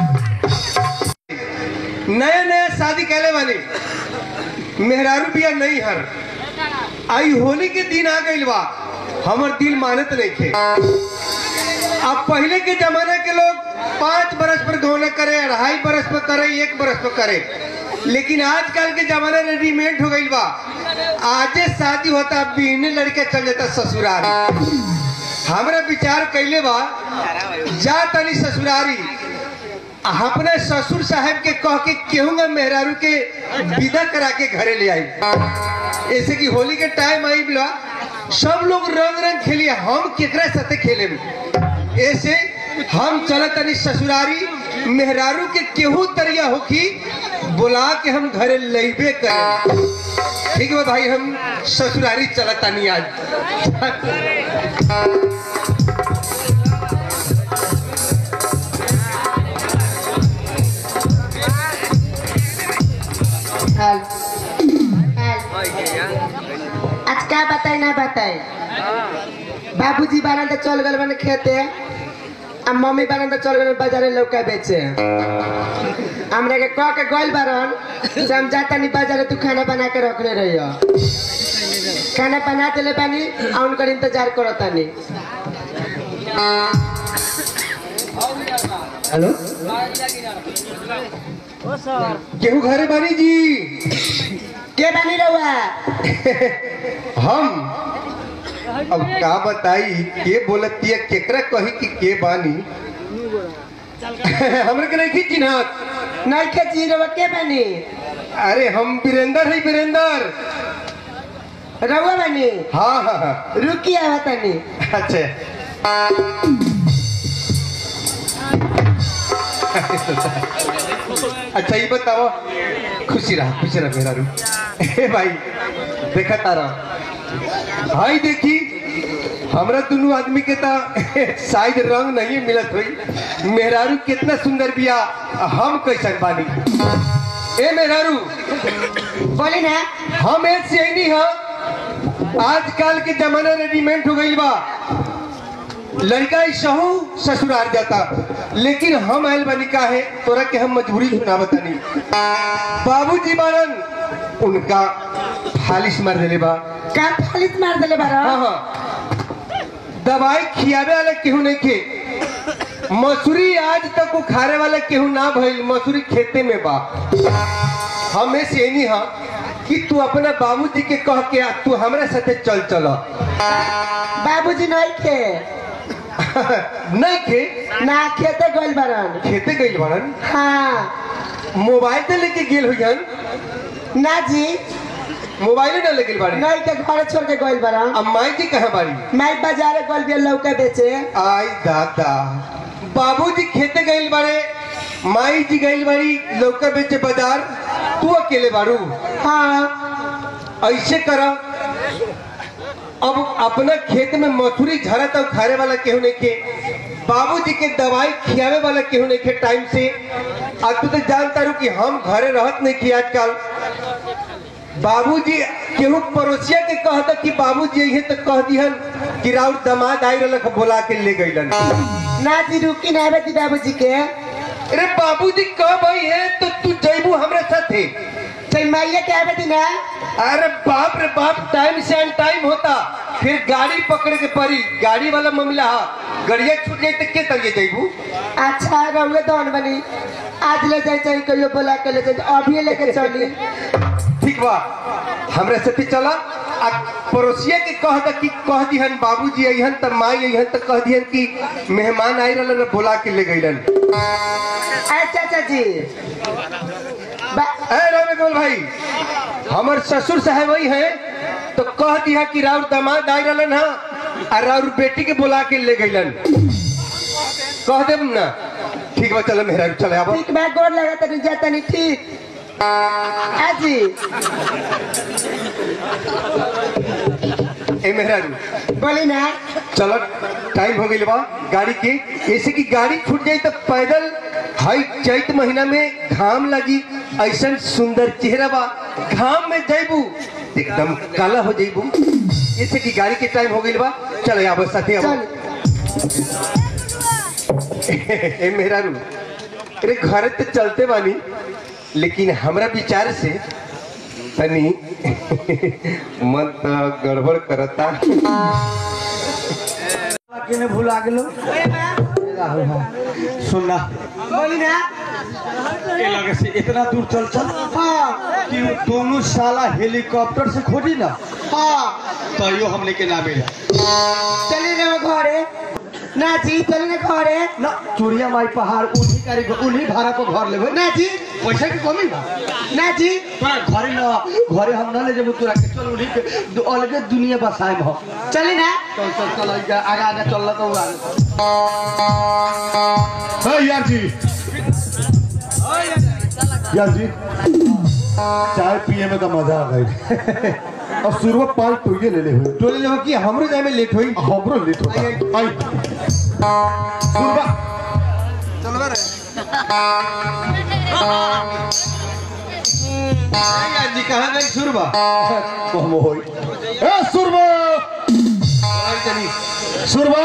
[SPEAKER 2] नया नया शादी कैले बानी मेहरारू बिया नहीं हर आई होली के दिन आ गइल बा हमर दिल मानत नहीं थे अब पहले के जमाने के लोग पाँच बरस पर गौना करे अढ़ाई बरस पर करे एक बरस पर करे लेकिन आजकल के जमाना रेडीमेड हो गइल बा आजे शादी होता बीहने लड़के चल जाता ससुराल हमरा विचार कैले बा जा तनी ससुरारी अपने ससुर साहब के कह के केहूंगा मेहरारू के विदा करा के घरे ले आई ऐसे कि होली के टाइम आई बोला सब लोग रंग रंग खेलिए हम केकरा साथे खेले ऐसे हम चलत तनी ससुरारी मेहरारू के केहू तरिया होखी बुला के हम घरे लेबे करें ठीक है भाई हम ससुरारी चलत तनी आज
[SPEAKER 5] हाल हाल आज का बताई ना बताई बाबूजी बारन तो चल गए बने खेते आ मम्मी बारन तो चल गए बाजारे लौका बेचे हमरा के कह के गइल बारन से हम जाता नहीं बाजारे तू खाना बना के रखले रहियो खाना बना देले बानी आ उनकर इंतजार करत तानी
[SPEAKER 1] हेलो
[SPEAKER 2] केहू घरे बानी जी
[SPEAKER 5] के बानी रहुआ
[SPEAKER 2] हम अब का बताई के बोलती है केकरा कही कि के बानी हमरे के नहीं चिन्हत
[SPEAKER 5] नहीं के जी रहुआ के बानी
[SPEAKER 2] अरे हम वीरेंद्र है वीरेंद्र
[SPEAKER 5] रहुआ बानी
[SPEAKER 2] हाँ हाँ हाँ
[SPEAKER 5] रुकी आवा तानी
[SPEAKER 2] अच्छा अच्छा ये बताओ खुशी रहा खुशी रहा मेरा रू ए भाई देखा तारा भाई देखी हमरा दोनों आदमी के ता शायद रंग नहीं मिलत हुई मेहरारू कितना सुंदर बिया हम कैसन बानी ए मेहरारू
[SPEAKER 5] बोली ना
[SPEAKER 2] हम ऐसे ही नहीं हाँ आजकल के जमाना रेडीमेड हो गई बा लड़का ही सहू ससुराल जाता लेकिन हम आयल बनी का है तोरा के हम मजबूरी सुना बतानी बाबूजी बारन उनका फालिश मार देले बा
[SPEAKER 5] का फालित मार देले बारा
[SPEAKER 2] हाँ हाँ दवाई खियावे वाला केहू नहीं खे मसूरी आज तक वो खारे वाला केहू ना भइल मसूरी खेते में बा हमें से नहीं हा कि तू अपना बाबूजी के कह के आ, तू हमरा साथे चल चल
[SPEAKER 5] बाबूजी नहीं खे
[SPEAKER 2] नहीं खे
[SPEAKER 5] ना खेते गइल बारन
[SPEAKER 2] खेते गइल बड़न
[SPEAKER 5] हाँ
[SPEAKER 2] मोबाइल तो लेके गेल हुई
[SPEAKER 5] ना जी
[SPEAKER 2] मोबाइल ना लेके बाड़ी
[SPEAKER 5] नहीं के घर छोड़ के गइल बारन
[SPEAKER 2] अब माई जी कहाँ बाड़ी
[SPEAKER 5] मैं बाजारे गइल बिया लौका बेचे
[SPEAKER 2] आई दादा बाबूजी खेते गइल बाड़े माई जी गइल बाड़ी लौका बेचे बाजार तू अकेले बाड़ू
[SPEAKER 5] हाँ
[SPEAKER 2] ऐसे करा अब अपना खेत में मसूरी झरा तब खाने वाला केहू नहीं के बाबूजी के दवाई खियावे वाला केहू नहीं के टाइम से अब तू तो जानता रू कि हम घरे रहत नहीं की आजकल बाबूजी केहू पड़ोसिया के कहता कि बाबूजी यही तो कह दिहन कि राउर दमाद आई रहलक बोला के ले गइलन
[SPEAKER 5] ना जी रुकी ना बेटी बाबूजी के
[SPEAKER 2] अरे बाबूजी कब आई है तो तू जैबू हमरे साथे
[SPEAKER 5] चाहे माइया के आवे दी ना
[SPEAKER 2] अरे बाप रे बाप टाइम से अन टाइम होता फिर गाड़ी पकड़ के पड़ी गाड़ी वाला मामला हा गड़िया छूट जाए तो के तरिए जैबू
[SPEAKER 5] अच्छा रहुए दौन बनी आज ले जाए चाहे कहियो बोला के ले जाए अभी लेके चली
[SPEAKER 2] ठीक बा हमरा साथे चला आ पड़ोसिया के कह द कि कह दिहन बाबूजी अइहन त माई अइहन त कह दिहन कि मेहमान आई रहलन न बोला के ले गइलन
[SPEAKER 5] अच्छा चाची बा-
[SPEAKER 2] ए रविकुल भाई हमर ससुर साहब वही हैं तो कह दिया कि राउर दामाद आई रहलन हा आ राउर बेटी के बुला के ले गइलन कह देब ना ठीक बा चल मेहरा चले आबो
[SPEAKER 5] ठीक बा गोर लगा तनी जा तनी ठीक आजी
[SPEAKER 2] ए मेहरारू
[SPEAKER 5] बोली ना
[SPEAKER 2] चलो टाइम हो गई बा गाड़ी के ऐसे कि गाड़ी छूट जाई तो पैदल हाई चैत महीना में घाम लगी ऐसा सुंदर चेहरा बा घाम में जैबू एकदम काला हो जैबू ऐसे कि गाड़ी के टाइम हो गई बा चलो आबो साथे आबो
[SPEAKER 5] चल
[SPEAKER 2] ए मेहरारू अरे घर तो चलते बानी लेकिन हमरा विचार से तनी मन तो गड़बड़ करता
[SPEAKER 1] केने भुला गेलो सुनना
[SPEAKER 5] बोली ना
[SPEAKER 1] ए लगे से इतना दूर चल चल
[SPEAKER 5] हाँ
[SPEAKER 1] कि वो दोनों साला हेलीकॉप्टर से खोजी ना
[SPEAKER 5] हाँ
[SPEAKER 1] तो यो हमने के ना मिला
[SPEAKER 5] चली ना घरे ना जी चली ना घरे
[SPEAKER 1] ना चूड़िया माई पहाड़ उन्हीं कारीगर उन्हीं भाड़ा को घर लेबे
[SPEAKER 5] ना जी
[SPEAKER 1] पैसा की कमी बा
[SPEAKER 5] ना जी
[SPEAKER 1] तोरा घरे ना घरे हम ना ले जेबो तोरा के चल उन्हीं के दु- अलगे दुनिया बसाए हो
[SPEAKER 5] चली ना
[SPEAKER 1] चल चल चल आगे आगे आगे चल तो
[SPEAKER 3] है यार जी यार जी चाय पिए में तो मजा आ गई और शुरुआत पाँच टोये ले ले हुए
[SPEAKER 2] टोले लेवा कि हमरो जाए में लेट होई
[SPEAKER 3] हमरो लेट होता आई शुरुआत
[SPEAKER 2] यार जी कहां गई सुरबा
[SPEAKER 3] कम होई ए सुरबा सुरबा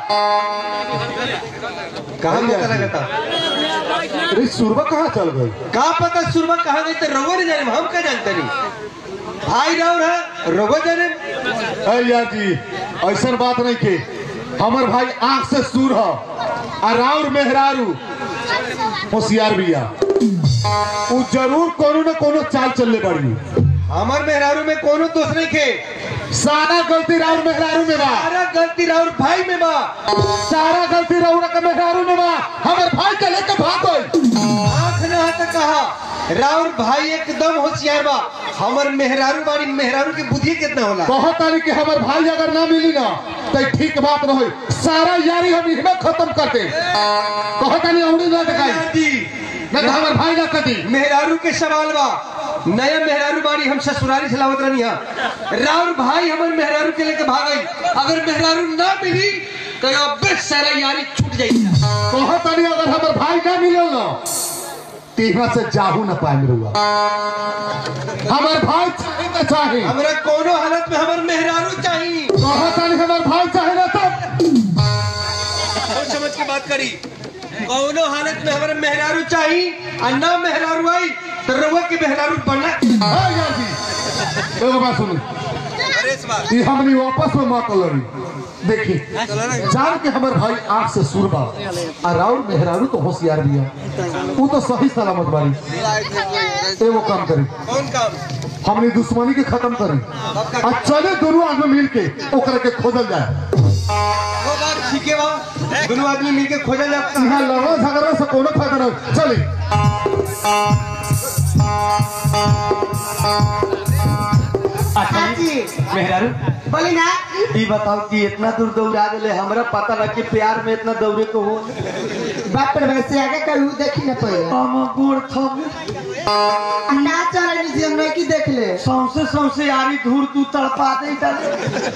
[SPEAKER 2] कहां पता लगता
[SPEAKER 3] अरे सुरबा कहाँ चल गई
[SPEAKER 2] का पता सुरबा कहां गई तो रवो ने जाने हम का जानते नहीं भाई राव है रवो जाने
[SPEAKER 3] ए यार जी ऐसा बात नहीं के हमर भाई आंख से सूर हो और राउर मेहरारू होशियार बिया उ जरूर कोनो न कोनो चाल चलले बड़ी
[SPEAKER 2] हमार मेहरारू में कोनो दोष नहीं खे
[SPEAKER 3] सारा गलती राउर मेहरारू में बा
[SPEAKER 2] सारा गलती राउर भाई में बा
[SPEAKER 3] सारा गलती राउर के मेहरारू में बा हमर भाई के लेके भाग गई
[SPEAKER 2] आंख न हट कहा राउर भाई एकदम होशियार बा हमर मेहरारू बाड़ी मेहरारू की बुद्धि कितना होला
[SPEAKER 3] बहुत तारी कि हमर भाई अगर ना मिली ना तो ठीक बात न होई सारा यारी हम इसमें खत्म कर दे बहुत तारी औड़ी ना दिखाई
[SPEAKER 2] जी
[SPEAKER 3] ना तो हमर भाई ना कटी
[SPEAKER 2] मेहरारू के सवाल बा नया मेहरारू बाड़ी हम ससुरारी से लावत रहनी हा राउर भाई हमर मेहरारू के लेके भाग गई अगर मेहरारू ना मिली तो अबे सारा यारी छूट जाई
[SPEAKER 3] बहुत तारी अगर हमर भाई ना मिले ना तीहा से जाहू न पाए रुआ हमर भाई चाहे तो चाहे
[SPEAKER 2] हमरा कोनो हालत में हमर मेहरारू चाहिए
[SPEAKER 3] बहुत तारी हमर भाई चाहे ना तब
[SPEAKER 2] सोच समझ के बात करी कौनो हालत में हमारे मेहरारू चाहिए और ना मेहरारू आई तो रउआ के मेहरारू बनना
[SPEAKER 3] हाँ यार जी एगो बात सुनी ये हमनी वापस में मत लड़ी देखी जान के हमर भाई आंख से सुरबा और राउर मेहरारू तो होशियार भी है वो तो सही सलामत बारी एगो काम करी
[SPEAKER 2] कौन काम
[SPEAKER 3] हमनी दुश्मनी के खत्म करी और चले दोनों आदमी मिल के ओकरा के खोजल जाए
[SPEAKER 2] वो बात ठीक है बा दोनों आदमी मिलके खोजा जाता
[SPEAKER 3] यहाँ लड़ो झगड़ा से कोनो फायदा नहीं चली
[SPEAKER 1] अच्छा
[SPEAKER 5] जी
[SPEAKER 1] मेहरारू
[SPEAKER 5] बोली ना
[SPEAKER 1] ई बताओ कि इतना दूर दौड़ा देले हमरा पता ना कि प्यार में इतना दौड़े को हो
[SPEAKER 5] बाप रे वैसे आगे करू देखी ना पड़े
[SPEAKER 1] हम गोड़ थम
[SPEAKER 5] ना चल जी हम नहीं की देख ले
[SPEAKER 1] सौंसे सौंसे यारी धूर तू तड़पा दे डाले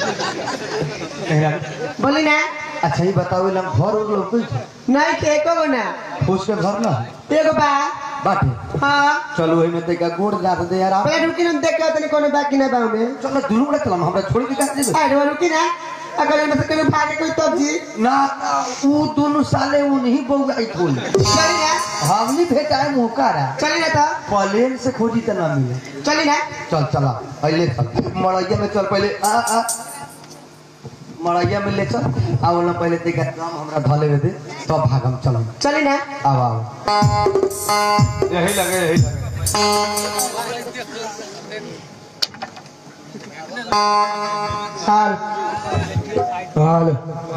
[SPEAKER 1] मेहरारू
[SPEAKER 5] बोली ना
[SPEAKER 1] अच्छा ही बताओ लम घर और लोग
[SPEAKER 5] नहीं के एको गो ना
[SPEAKER 1] फूस के घर ना है
[SPEAKER 5] एगो बा
[SPEAKER 1] बाटे
[SPEAKER 5] हाँ
[SPEAKER 1] चलो वही में देखा गोड़ जा दे यार आप
[SPEAKER 5] पहले रुकी ना देख के तनी कोनो बाकी ना बाऊ में
[SPEAKER 1] चलो दुनू बड़े चलम हमरा छोड़ के कहां जेबे
[SPEAKER 5] अरे रुकी ना अगर इनमें से कोई भागे कोई तब जी
[SPEAKER 1] ना ना, वो दोनों साले वो नहीं बहु आई थोल
[SPEAKER 5] चली ना
[SPEAKER 1] हमनी भेटाए मुहकारा
[SPEAKER 5] चली ना तो
[SPEAKER 1] प्लेन से खोजी त ना मिले
[SPEAKER 5] चली ना
[SPEAKER 1] चल चला पहले चल मड़ैया में चल पहले आ आ मड़ैया में ले चल आ बोला पहले देखा दम हमरा धले दे तब भागम चल
[SPEAKER 5] चली ना
[SPEAKER 1] आओ आओ
[SPEAKER 2] यही लगे यही लगे
[SPEAKER 5] हाल हाल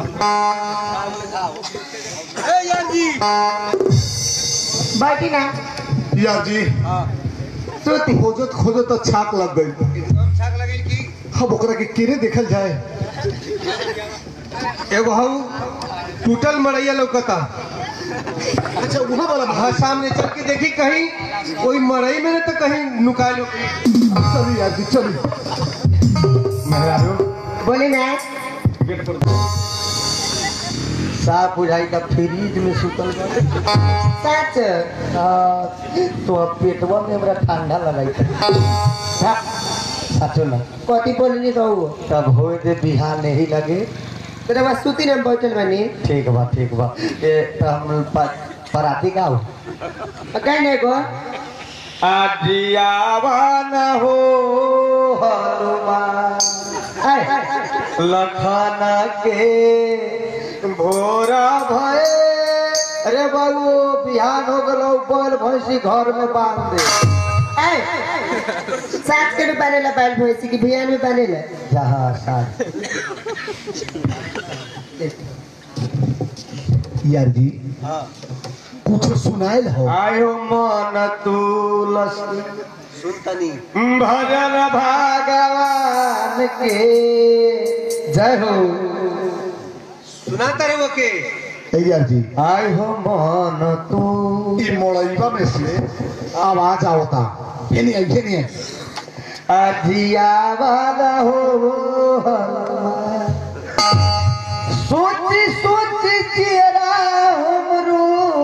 [SPEAKER 5] बैठी ना
[SPEAKER 3] यार जी
[SPEAKER 5] सूती
[SPEAKER 3] खोजत खोजत तो छाक लग गई अब ओकरा के केरे देखल जाए
[SPEAKER 2] एगो हऊ टूटल मड़ैया लौकता
[SPEAKER 3] अच्छा वहाँ वाला
[SPEAKER 2] हाँ सामने चल के देखी कहीं कोई मड़ई में न तो कहीं नुका लो
[SPEAKER 3] चलिए यार जी चलिए
[SPEAKER 5] बोली ना
[SPEAKER 1] साफ बुझाई का फ्रिज में सुतल बा
[SPEAKER 5] सच
[SPEAKER 1] आ, तो अब पेटवा में हमरा ठंडा लगाई था साचो ना
[SPEAKER 5] कथी बोलनी कहू
[SPEAKER 1] तब होए दे बिहार नहीं लगे
[SPEAKER 5] तेरा बस सूती ना बैठल बनी
[SPEAKER 1] ठीक बा ठीक बा ए त हम प- पराती का हो
[SPEAKER 5] कहीं नहीं गो
[SPEAKER 1] आजियावन हो हनुमान
[SPEAKER 5] आय
[SPEAKER 1] लखन के भोरा भय अरे बाबू बिहान हो गलो बैल भैंसी घर में बांध दे
[SPEAKER 5] आय साथ के भी बनेला बैल भैंसी की बियान में बनेला
[SPEAKER 1] जहाँ साथ
[SPEAKER 3] यार जी कुछ सुनाइल हो
[SPEAKER 1] आयो मन तुलस सुनतनी भजन भगवान के जय हो
[SPEAKER 2] सुनाता रहे वो के
[SPEAKER 3] ए यार जी
[SPEAKER 1] आय हो मन तू
[SPEAKER 3] ई मोड़ैबा में से आवाज आवता ये नहीं है ये नहीं है
[SPEAKER 1] अजिया वाला हो हनुमान। सोची सोची चेहरा हमरो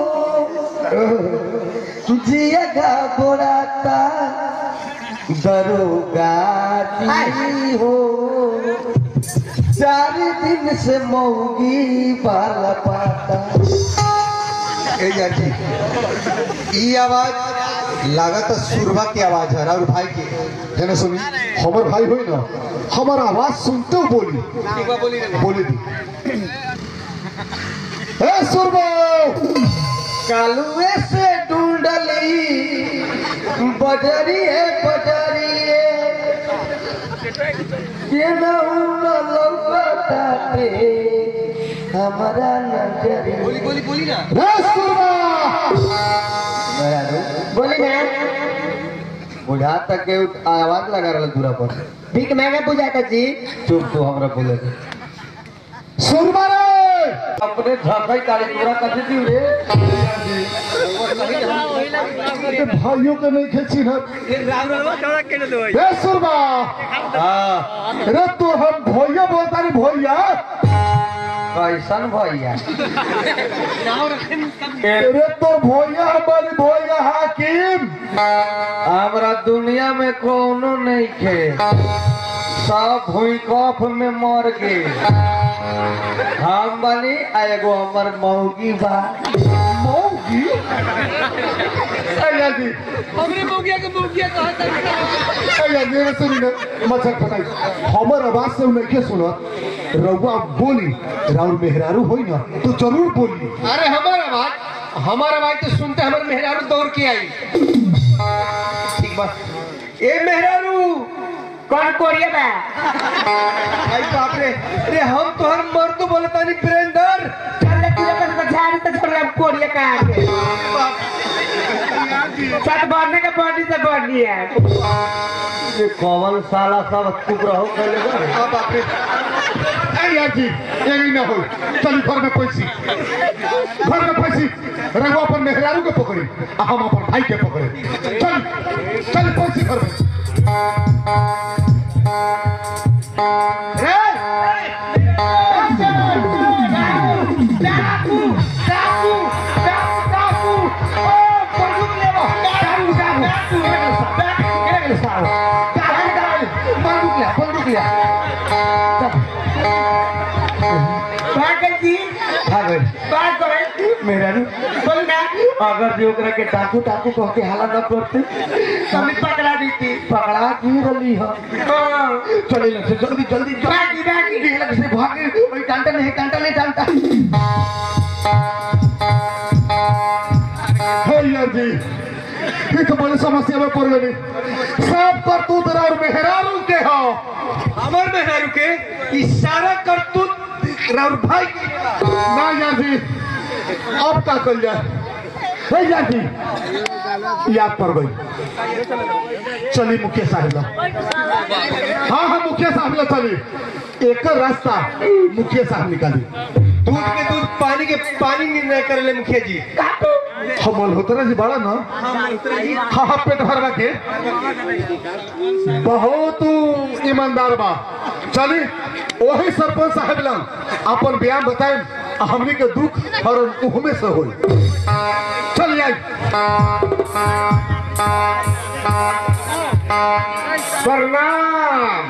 [SPEAKER 1] जिया बोराता दरोगा जी हो चार दिन से मौगी बाल पाता
[SPEAKER 2] ए यार जी ई आवाज लागत सुरभा की आवाज है और भाई की
[SPEAKER 3] है ना सुनी हमार भाई होई ना हमार आवाज सुनते हो बोली
[SPEAKER 2] बोली
[SPEAKER 3] बोली दी ए सुरबो
[SPEAKER 1] कालुए से ढूंढली बजरिए बजरिए ये न लौकताते हमारा नजरिए
[SPEAKER 2] बोली बोली बोली ना
[SPEAKER 3] ए सुरबा
[SPEAKER 5] बोली ना
[SPEAKER 1] बुझा तक के आवाज लगा रहा दूरा पर
[SPEAKER 5] भीख महंगा बुझाता जी
[SPEAKER 1] चुप तो हमरा बोले दे।
[SPEAKER 3] सुरबा रे
[SPEAKER 1] अपने धकई तारी पूरा कथी दी रे
[SPEAKER 3] ए भाइयों के नहीं खेची ना ए सुरबा
[SPEAKER 1] हाँ
[SPEAKER 3] रे तो हम भैया बोलता रे भैया
[SPEAKER 1] कैसन भैया
[SPEAKER 3] रे तो भैया हमारी भैया हाकिम
[SPEAKER 1] हमरा दुनिया में कोनो नहीं खे सब भूकंप में मर गे हम बनी आ एगो हमर मौगी बा
[SPEAKER 3] मौगी अया जी
[SPEAKER 4] हमरे मौगिया के मौगिया कहता
[SPEAKER 3] अया जी रे सुनी ना मच्छर फटाई हमर आवाज से नहीं के सुनत रउआ बोली राउर मेहरारू होई ना तो जरूर बोली
[SPEAKER 2] अरे हमारा आवाज हमारा आवाज तो सुनते हमारे मेहरारू दौड़ के आई ठीक बा ए मेहरारू
[SPEAKER 5] कौन कोरिया बा
[SPEAKER 2] आई बाप रे रे हम तो हर मर्द बोलता नहीं प्रेंदर
[SPEAKER 5] चल ले तू कर तो झाड़ी तो छोड़ अब कोरिया का आगे सत बढ़ने का बॉडी से बढ़नी है
[SPEAKER 1] ये कौन साला सब चुप रहो पहले बा।
[SPEAKER 2] हाँ बाप रे
[SPEAKER 3] अया जी ये नहीं ना हो चली घर में पैसी घर में पैसी रउआ अपन मेहरारू के पकड़ी आ हम अपन भाई के पकड़े चल चल पैसी घर में
[SPEAKER 5] डाकू डाकू डाकू डाकू ओ बंदूक ले लो डाकू डाकू डाकू डाकू सालो डाकू डाकू बंदूक ले बंदूक ले भागल जी
[SPEAKER 1] भाग गए।
[SPEAKER 5] भाग गए
[SPEAKER 1] मेहरारू
[SPEAKER 5] बोल ना
[SPEAKER 1] अगर जो ओकरा के डाकू डाकू कह के हाला न करते
[SPEAKER 5] कभी पकड़ा दी थी
[SPEAKER 1] पकड़ा की रली हो चले लग से जल्दी जल्दी
[SPEAKER 5] भागी, भागी।
[SPEAKER 1] जल्दी लग से भागे ओई डांटा नहीं डांटा नहीं डांटा
[SPEAKER 3] हे यार जी ये तो बड़ी समस्या में पड़ गई सब कर तू तेरा और मेहरारू के हो
[SPEAKER 2] हमर मेहरारू के इशारा करतूत राउर भाई के
[SPEAKER 3] ना यार जी अब का कर जाए हे यार जी याद पड़ गई चली मुखिया साहब ला हाँ हाँ मुखिया साहब ला चली एक रास्ता मुखिया साहब निकाली
[SPEAKER 2] दूध के दूध पानी के पानी निर्णय कर ले मुखिया जी
[SPEAKER 3] हम मल्होत्रा जी बड़ा ना हाँ हाँ पेट भरवा के बहुत ईमानदार बा चली वही सरपंच साहब ला अपन बयान बताए हमनी के दुख और उहमे से होई चल आई
[SPEAKER 1] प्रणाम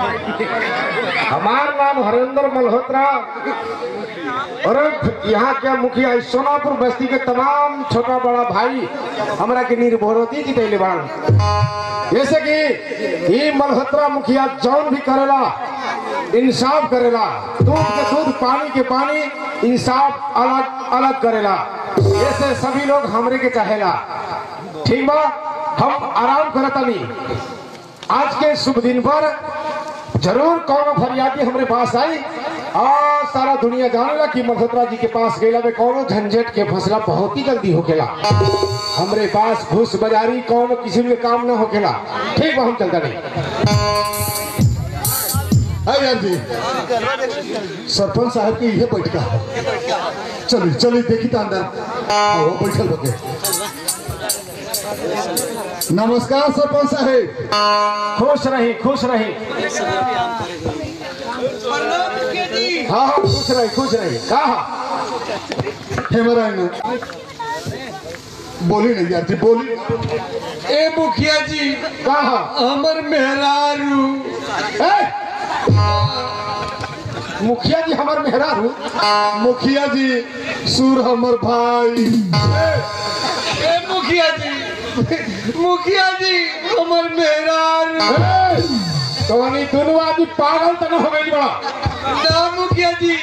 [SPEAKER 1] हमार नाम हरेंद्र मल्होत्रा और यहाँ के मुखिया सोनापुर बस्ती के तमाम छोटा बड़ा भाई हमरा के निर्भरोती की दैले बाण जैसे कि ये मल्होत्रा मुखिया जौन भी करेला इंसाफ करेला दूध के दूध पानी के पानी इंसाफ अलग अलग करेला ऐसे सभी लोग हमरे के चाहेला ठीक बा हम आराम करतानी आज के शुभ दिन पर जरूर कौन फरियादी हमारे पास आई और सारा दुनिया जानेला कि मल्होत्रा जी के पास गैला में कौनो झंझट के फैसला बहुत ही जल्दी होकेला हमरे पास घूस बाजारी कौनो किसी के काम न होकेला ठीक बा हम चलता नहीं
[SPEAKER 3] है यार जी सरपंच साहब की यह बैठका है चली चली देखी तो अंदर हाँ, वो बैठल बके नमस्कार सरपंच साहब
[SPEAKER 1] खुश रही खुश रही हाँ हाँ खुश रही खुश रही कहा
[SPEAKER 3] हेमरान बोली नहीं यार जी बोली
[SPEAKER 2] ए मुखिया जी
[SPEAKER 1] कहा
[SPEAKER 2] हमर मेहरारू
[SPEAKER 1] ए! मुखिया जी हमार मेहरारू
[SPEAKER 3] मुखिया जी सुर हमर भाई
[SPEAKER 2] ए मुखिया जी मुखिया जी हमर मेहरारू
[SPEAKER 1] तो दोनों आदमी पागल तो न हो गई बड़ा
[SPEAKER 2] ना मुखिया जी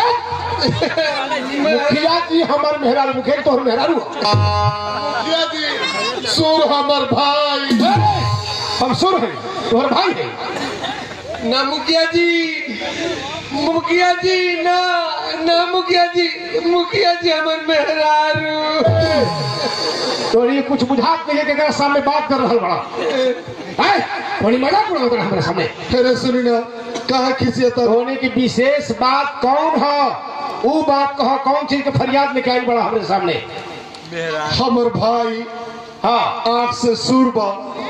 [SPEAKER 3] मुखिया जी हमार मेहरारू मुखिया जी तोहर मेहरारू मुखिया जी सुर हमर भाई
[SPEAKER 1] हम सुर हैं तोहर भाई है
[SPEAKER 2] ना मुखिया जी मुखिया जी ना ना मुखिया जी मुखिया जी हमर मेहरारू
[SPEAKER 1] तो ये कुछ बुझात नहीं है कि एकरा सामने बात कर रहा बड़ा है थोड़ी मजाक उड़ा रहा हमारे सामने
[SPEAKER 3] अरे सुनी ना कहा खिसियत
[SPEAKER 1] होने की विशेष बात कौन है वो बात कहो कौन चीज के फरियाद लेके आई बड़ा हमारे सामने
[SPEAKER 3] हमर भाई
[SPEAKER 1] हाँ
[SPEAKER 3] आंख से सुरबा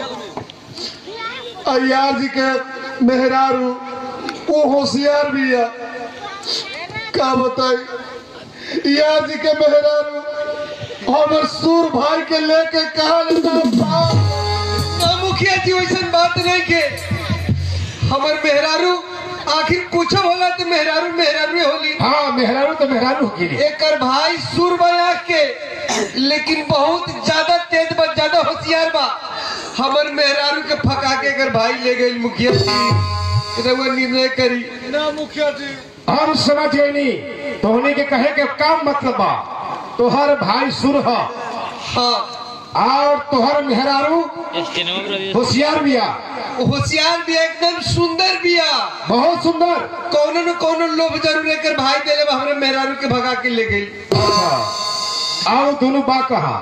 [SPEAKER 3] अयार जी के मेहरारू वो होशियार भी है का बताई यार जी के मेहरारू हमर सुर भाई के लेके कहा लेता
[SPEAKER 2] ना मुखिया जी वैसन बात नहीं के हमर मेहरारू आखिर कुछ होला तो मेहरारू मेहरारू होली
[SPEAKER 1] हाँ मेहरारू तो मेहरारू की
[SPEAKER 2] एकर भाई सुर बया के लेकिन बहुत ज्यादा तेज बा ज्यादा होशियार बा हमर मेहरारू के फका के एकर भाई ले गई मुखिया जी रउआ निर्णय करी
[SPEAKER 3] ना मुखिया जी
[SPEAKER 1] हम समझ गए नहीं तोहने के कहे के काम मतलब बा तोहर भाई सुर है
[SPEAKER 2] हाँ
[SPEAKER 1] और तोहर मेहरारू होशियार बिया
[SPEAKER 2] होशियार भी एकदम सुंदर बिया
[SPEAKER 1] बहुत सुंदर
[SPEAKER 2] कौनो न कौनो लोभ जरूर एकर भाई देले बा हमरे मेहरारू के भगा के ले गई
[SPEAKER 1] आओ दोनों बा कहा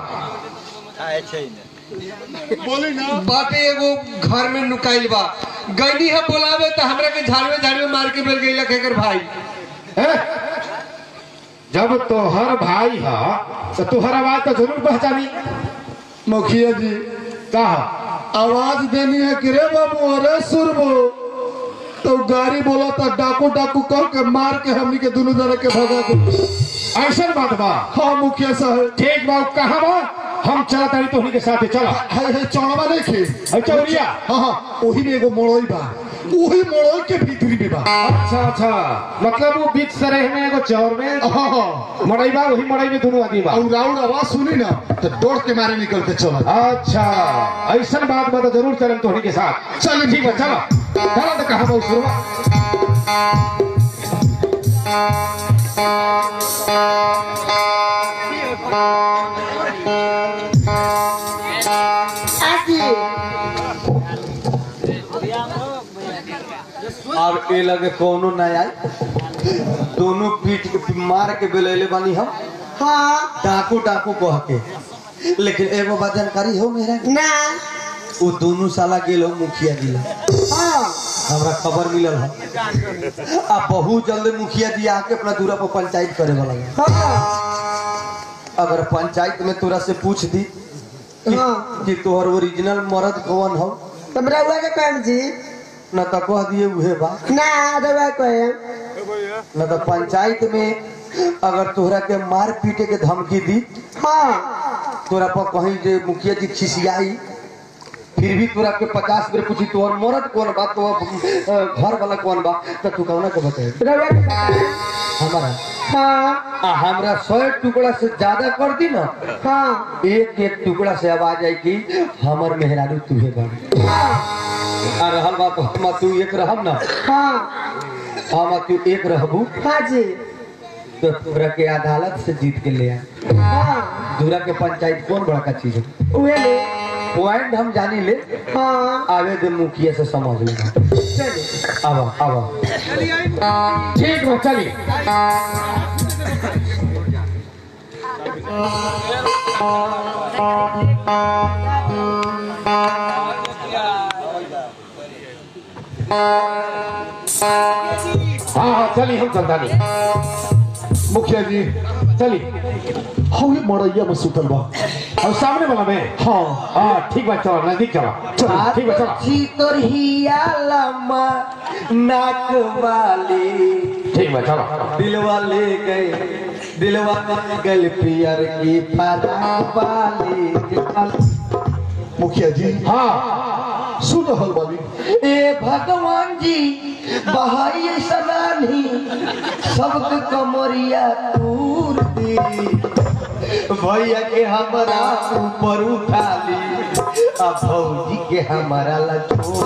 [SPEAKER 3] बोली ना
[SPEAKER 2] बाटे एगो घर में नुकाइल बा गईनी है बोलावे तो हमरा के झाड़वे झाड़वे मार के बेल गई एकर भाई
[SPEAKER 1] है? जब तोहर भाई है तो तोहर आवाज तो जरूर पहचानी
[SPEAKER 3] मुखिया जी
[SPEAKER 1] कहा
[SPEAKER 3] आवाज देनी है कि रे बाबू अरे सुरबो तो गाड़ी बोला था डाकू डाकू कह के मार के हमनी के दोनों जने के भगा दे
[SPEAKER 4] ऐसा बात बा
[SPEAKER 3] हाँ मुखिया साहब
[SPEAKER 4] ठीक बा कहाँ बा हम चला तारी तोहनी के साथे चला
[SPEAKER 3] है है चौड़वा नहीं खे
[SPEAKER 4] है चौरिया
[SPEAKER 3] हाँ हाँ वही में एगो मोड़ोई बा वही मोड़ोई के भीतरी में बा
[SPEAKER 4] अच्छा अच्छा मतलब वो बीच सरेह में एगो चौर में
[SPEAKER 3] हाँ हाँ
[SPEAKER 4] मड़ई बा वही मड़ई में दोनों आदमी बा
[SPEAKER 3] और राउंड आवाज सुनी ना तो दौड़ के मारे निकल के चला
[SPEAKER 4] अच्छा ऐसा बात बा तो जरूर चलम तोहनी के साथ
[SPEAKER 3] चल
[SPEAKER 4] ठीक बा चलो चलो तो कहाँ बा शुरुआ
[SPEAKER 5] आजी
[SPEAKER 1] अब ए लगे कोनो ना आई दोनों पीठ के मार के बेलैले बानी हम
[SPEAKER 5] हाँ
[SPEAKER 1] डाकू डाकू कह के लेकिन एगो बात जानकारी हो मेरा
[SPEAKER 5] ना
[SPEAKER 1] वो दोनों साला गेल हो मुखिया जी लग।
[SPEAKER 5] हाँ
[SPEAKER 1] हमरा खबर मिलल है आ बहुत जल्दी मुखिया जी आके अपना दूरा पर पंचायत करे वाला है
[SPEAKER 5] हाँ
[SPEAKER 1] अगर पंचायत में तोरा से पूछ दी कि,
[SPEAKER 5] हाँ।
[SPEAKER 1] कि तोहर ओरिजिनल मर्द कौन हो
[SPEAKER 5] तुम रहुआ के कौन जी
[SPEAKER 1] न तो कह दिए उहे बा
[SPEAKER 5] ना रहुआ कहे
[SPEAKER 1] न तो पंचायत में अगर तोहरा के मार पीटे के धमकी दी
[SPEAKER 5] हाँ
[SPEAKER 1] तोरा पर कहीं जे मुखिया जी खिसियाई फिर भी तोरा के पचास बेर पूछी तोहर मर्द कौन बा तो घर वाला कौन बा तो तू कौन के बताए
[SPEAKER 5] रहुआ के कहे
[SPEAKER 1] हमारा
[SPEAKER 5] हाँ
[SPEAKER 1] आ हमरा सौ टुकड़ा से ज्यादा कर दी ना
[SPEAKER 5] हाँ
[SPEAKER 1] एक एक टुकड़ा से आवाज आई कि हमर मेहरारू तुहे बन आ रहल बात हम तू एक रहब ना
[SPEAKER 5] हाँ
[SPEAKER 1] हम तू एक रहबू
[SPEAKER 5] हाँ जी
[SPEAKER 1] तो तोरा के अदालत से जीत के ले आ
[SPEAKER 5] हाँ
[SPEAKER 1] दूरा के पंचायत कौन बड़ा चीज है
[SPEAKER 5] उहे ले
[SPEAKER 1] पॉइंट हम जानी ले
[SPEAKER 5] हाँ
[SPEAKER 1] आवे दे मुखिया से समझ लेना
[SPEAKER 5] चलिए
[SPEAKER 1] आवा आवा
[SPEAKER 4] ठीक बा चली हाँ हाँ चली हम चलता नहीं
[SPEAKER 3] मुखिया जी
[SPEAKER 4] चली
[SPEAKER 3] हवे मड़ैया में सुतल बा
[SPEAKER 4] और सामने वाला में
[SPEAKER 3] हाँ
[SPEAKER 4] हाँ ठीक बा चलो नजदीक चलो चलो ठीक बा चलो
[SPEAKER 1] छी तोर हिया लम्मा नाक वाली
[SPEAKER 4] ठीक बा चलो
[SPEAKER 1] दिलवा ले गए दिलवा ले गए पियर की फराक वाली
[SPEAKER 3] मुखिया जी
[SPEAKER 4] हाँ
[SPEAKER 3] सुन रहल बानी
[SPEAKER 1] ए भगवान जी बहाई सनानी सबके कमरिया तूर दी भैया के हमारा ऊपर उठा ली अब भौजी के हमारा लचो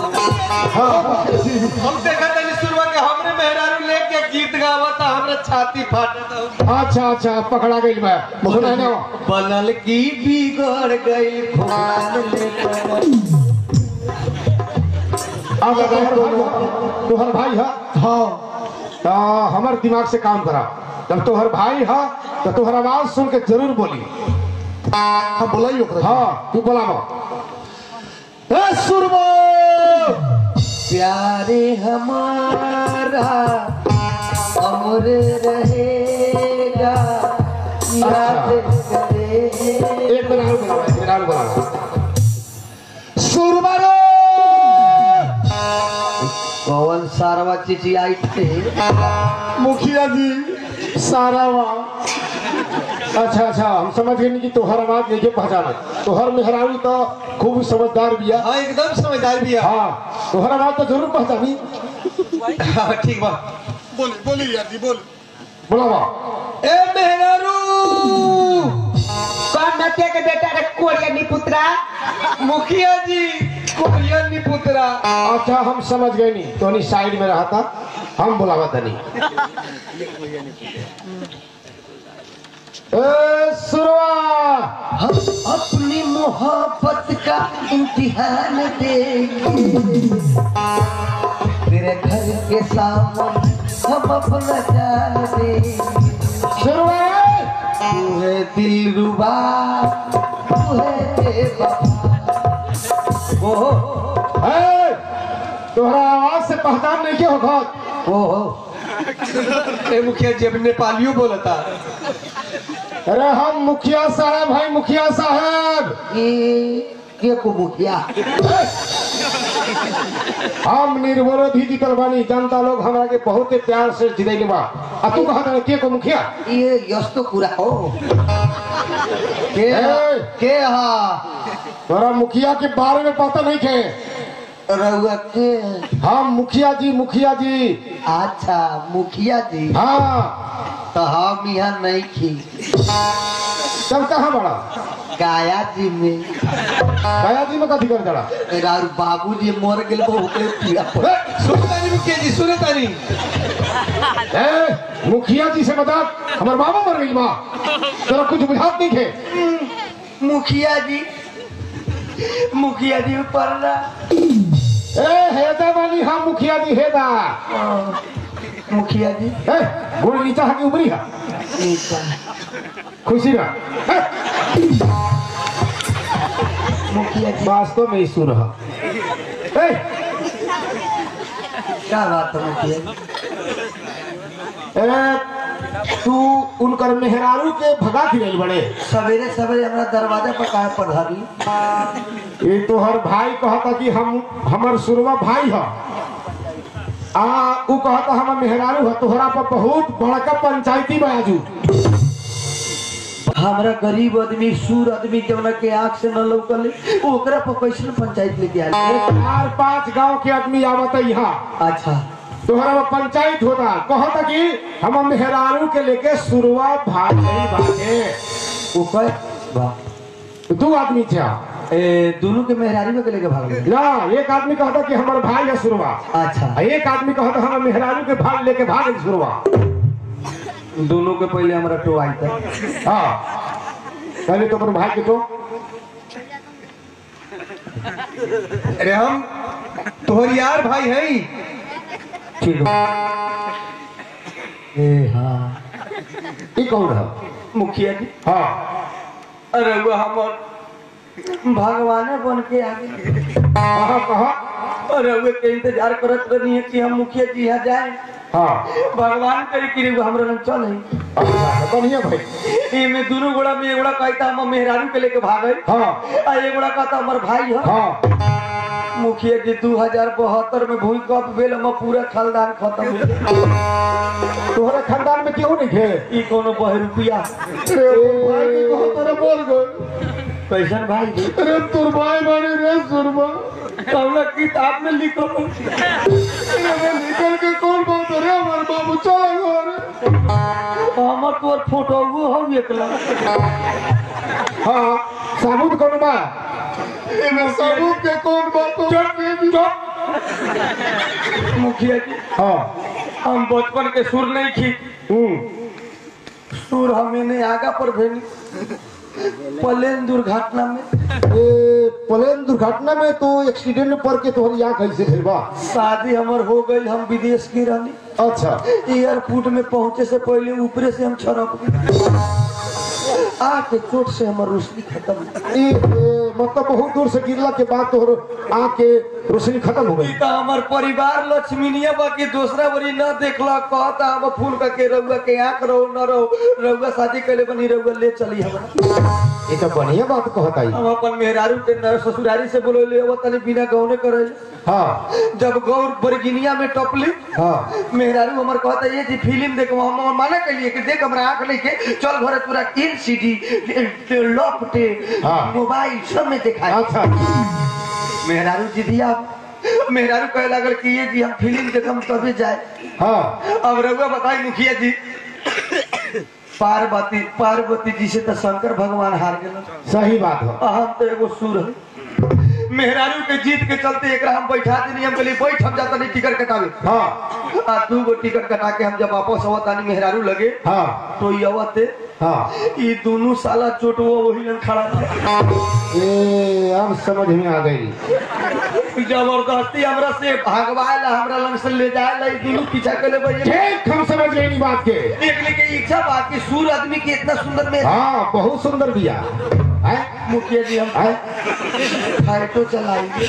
[SPEAKER 2] हम देखा था शुरुआ के हमरे मेहरारू लेके गीत गावता हमरे छाती फाटता
[SPEAKER 4] अच्छा अच्छा पकड़ा गई मैं सुना ना
[SPEAKER 1] बनल की बिगड़ गई खोल लेकर
[SPEAKER 4] अब अगर तोहर तोहर भाई है
[SPEAKER 3] हाँ
[SPEAKER 4] तो हमार दिमाग से काम करा जब तोहर भाई है तो तोहर आवाज सुन के जरूर बोली
[SPEAKER 3] हाँ बोलाई ओकरा
[SPEAKER 4] हाँ तू बोलाबो
[SPEAKER 3] ए सुरबो
[SPEAKER 1] प्यारे हमारा अमर रहेगा याद करेगा
[SPEAKER 4] एक मिनट और बोलाबो एक मिनट और बोलाबो
[SPEAKER 3] सुरबा रे
[SPEAKER 1] कौन सारवा चिची आई थे
[SPEAKER 3] मुखिया जी सारा वा
[SPEAKER 4] अच्छा अच्छा हम समझ गए कि तोहर आवाज नहीं के पहचाना तोहर मेहरारू तो खूब समझदार बिया
[SPEAKER 2] हाँ एकदम समझदार भी है
[SPEAKER 4] हाँ तोहर आवाज तो जरूर पहचानी
[SPEAKER 2] हाँ, ठीक बा
[SPEAKER 3] बोली बोली यार जी बोली
[SPEAKER 4] बोलाबो
[SPEAKER 2] ए मेहरारू
[SPEAKER 5] कौन नतिया के बेटा रे कोरिया निपुत्रा
[SPEAKER 2] मुखिया जी कोरियन निपुत्रा
[SPEAKER 4] अच्छा हम समझ गए नहीं तो साइड में रहा था हम बुलावा तनी ए सुरवा
[SPEAKER 1] हम अपनी मोहब्बत का इम्तिहान देंगे तेरे घर के सामने हम अपना जान देंगे
[SPEAKER 4] सुरवा
[SPEAKER 1] तू है दिल रुबा तू है बेवफा। ओहो
[SPEAKER 4] ए, तोहरा आवाज से पहचान नहीं के होगा
[SPEAKER 1] ओहो
[SPEAKER 2] ए मुखिया जी अब नेपालियों बोलता
[SPEAKER 4] अरे हम मुखिया साहब भाई मुखिया साहब
[SPEAKER 1] ये के को मुखिया
[SPEAKER 4] हम निर्विरोधी जीतल बानी जनता लोग हमरा के बहुत प्यार से जितैले बा आ तू कहा था के को मुखिया
[SPEAKER 1] ये यस तो पूरा हो के
[SPEAKER 4] ए!
[SPEAKER 1] के हा
[SPEAKER 4] तोरा मुखिया के बारे में पता नहीं थे
[SPEAKER 1] रउआ के
[SPEAKER 4] हम मुखिया जी मुखिया जी
[SPEAKER 1] अच्छा मुखिया जी
[SPEAKER 4] हाँ
[SPEAKER 1] तो हम यहाँ नहीं खी
[SPEAKER 4] तब कहाँ बड़ा
[SPEAKER 1] गाया जी में
[SPEAKER 4] गया जी में कथी कर जड़ा
[SPEAKER 1] और बाबू जी मर गए वो ओकरे पीड़ा पड़
[SPEAKER 2] सुने तानी मुखिया जी सुने तानी
[SPEAKER 4] ए मुखिया जी से बता हमारे बाबा मर गई माँ तेरा कुछ बुझात नहीं थे
[SPEAKER 1] मुखिया जी मुखिया जी ऊपर ना
[SPEAKER 4] ए हेदा वाली हम मुखिया जी हेदा
[SPEAKER 1] मुखिया जी
[SPEAKER 4] ए गुड़ नीचा हकी उमरी है
[SPEAKER 1] नीचा
[SPEAKER 4] खुशी रहा ए,
[SPEAKER 1] मुखिया जी
[SPEAKER 4] वास्तव में ईश्वर है ए
[SPEAKER 1] क्या बात है मुखिया जी
[SPEAKER 4] ए तू उनकर मेहरारू के भगा के गई बड़े
[SPEAKER 1] सवेरे सवेरे हमारा दरवाजा पर काहे पधारी
[SPEAKER 4] ये तोहर भाई कहता कि हम हमर सुरवा भाई है आ उ कहता हम मेहरारू है तोहरा पर बहुत बड़का पंचायती बाजू
[SPEAKER 1] हमारा गरीब आदमी सूर आदमी जवना के आंख से न लौकले ओकरा पर कैसे पंचायत लेके आए
[SPEAKER 4] चार पांच गांव के आदमी आवत यहाँ
[SPEAKER 1] अच्छा
[SPEAKER 4] तोहरा में पंचायत होता कहता कि हम मेहरारू के लेके सुरवा भाग गई बाटे
[SPEAKER 1] वो कह वाह
[SPEAKER 4] दू आदमी थे
[SPEAKER 1] ए दोनों के मेहरारी के लेके भाग गए
[SPEAKER 4] ना एक आदमी कहता कि हमार भाई है सुरवा
[SPEAKER 1] अच्छा
[SPEAKER 4] आ एक आदमी कहता हम मेहरारू के भाग लेके भाग गई सुरवा
[SPEAKER 1] दोनों के पहले हमारा टो आई था
[SPEAKER 4] हाँ पहले तो अपन भाई के तो
[SPEAKER 2] अरे हम तोहर यार भाई हैं
[SPEAKER 1] ठीक है ए हाँ
[SPEAKER 4] ये कौन है
[SPEAKER 1] मुखिया जी
[SPEAKER 4] हाँ
[SPEAKER 1] अरे वो हमार भगवाने बन के आगे
[SPEAKER 4] कहा कहा
[SPEAKER 1] अरे वो के इंतजार करत रही है कि हम मुखिया जी यहाँ जाए
[SPEAKER 4] हाँ
[SPEAKER 1] भगवान करे कि रे हमरा लग चले
[SPEAKER 4] अच्छा, बढ़िया भाई
[SPEAKER 1] एमे दोनों गोड़ा में एगोड़ा कहता हम मेहरारू के लेके भागे
[SPEAKER 4] हाँ
[SPEAKER 1] आ एगोड़ा कहता हमार भाई है
[SPEAKER 4] हाँ
[SPEAKER 1] मुखिया जी दू हजार बहत्तर में भूकंप भेल हम पूरा खानदान खत्म हो गया।
[SPEAKER 4] तोहरे खानदान में क्यों नहीं थे
[SPEAKER 1] ई कोनो बह रुपया
[SPEAKER 4] अरे भाई के कहो तेरे बोल गए
[SPEAKER 1] कैसन भाई जी
[SPEAKER 4] अरे तोर भाई बाड़ी रे सुरमा
[SPEAKER 1] कौन किताब में लिखो
[SPEAKER 4] अरे निकल के कौन बात अरे हमारे बाबू चला घर
[SPEAKER 1] हमर तोर फोटो वो हो एकला
[SPEAKER 4] हाँ साबुत कौन बा इमे साबुत के कौन बात हो
[SPEAKER 1] मुखिया जी
[SPEAKER 4] हाँ
[SPEAKER 1] हम बचपन के सुर नहीं खी
[SPEAKER 4] हम्म
[SPEAKER 1] सुर हमें नहीं आगा पर भेली प्लेन दुर्घटना में
[SPEAKER 4] ए, प्लेन दुर्घटना में तो एक्सीडेंट में पड़ के तोहरी आँख कैसे भेल बा
[SPEAKER 1] शादी हमर हो गई हम विदेश की रहनी
[SPEAKER 4] अच्छा
[SPEAKER 1] एयरपोर्ट में पहुंचे से पहले ऊपरे से हम छड़क गए आके चोट से हमर रोशनी खत्म
[SPEAKER 4] ई ए, मतलब बहुत दूर से गिरला के बाद तोहर आँख के रोशनी खत्म हो गई
[SPEAKER 1] ई तो हमार परिवार लक्ष्मीनिया बाकी दूसरा बड़ी न देखला कहता हम फूल का के रउआ के आंख रहो न रहो रउआ शादी कैले बनी रउआ ले चली हमरा
[SPEAKER 4] ये तो बढ़िया बात कहता है
[SPEAKER 1] हम अपन मेहरारू के न- ससुरारी से बोले वो तनी बिना गौने करे
[SPEAKER 4] हाँ
[SPEAKER 1] जब गौर बरगिनिया में टपली
[SPEAKER 4] हाँ
[SPEAKER 1] मेहरारू हमर कहता ये जी फिल्म देखो हम हम माना कहिए कि देख हमरा आंख लेके चल घरे पूरा तीन सीडी लपटे
[SPEAKER 4] हाँ।
[SPEAKER 1] मोबाइल सब में दिखाए
[SPEAKER 4] अच्छा
[SPEAKER 1] मेहरारू जी दिया मेहरारू कहे लागल कि ये जी हम फिल्म देखम तभी जाए
[SPEAKER 4] हाँ
[SPEAKER 1] अब रउआ बताई मुखिया जी पार्वती पार्वती जी से तो शंकर भगवान हार गए
[SPEAKER 4] सही बात है
[SPEAKER 1] हम तो एगो सुर है मेहरारू के जीत के चलते एक हम बैठा देनी हम कहली बैठ हम जाता नहीं टिकट कटावे
[SPEAKER 4] हाँ
[SPEAKER 1] आ दू गो टिकट कटा के हम जब वापस आवत आनी मेहरारू लगे
[SPEAKER 4] हाँ
[SPEAKER 1] तो ये आवते
[SPEAKER 4] हाँ
[SPEAKER 1] ई दोनों साला चोटवा वही लग खड़ा था
[SPEAKER 4] ए अब समझ में आ गई
[SPEAKER 1] जबरदस्ती हमरा से भागवाए ला हमरा लंग से ले जाए ला ई दोनों पीछा कर ले भाई
[SPEAKER 4] ठीक हम समझ गए इन बात के
[SPEAKER 1] देखने के इच्छा बात कि सूर आदमी की इतना सुंदर में
[SPEAKER 4] हाँ बहुत सुंदर बिया हैं?
[SPEAKER 1] मुखिया जी हम
[SPEAKER 4] हैं?
[SPEAKER 1] फाइटो चलाएंगे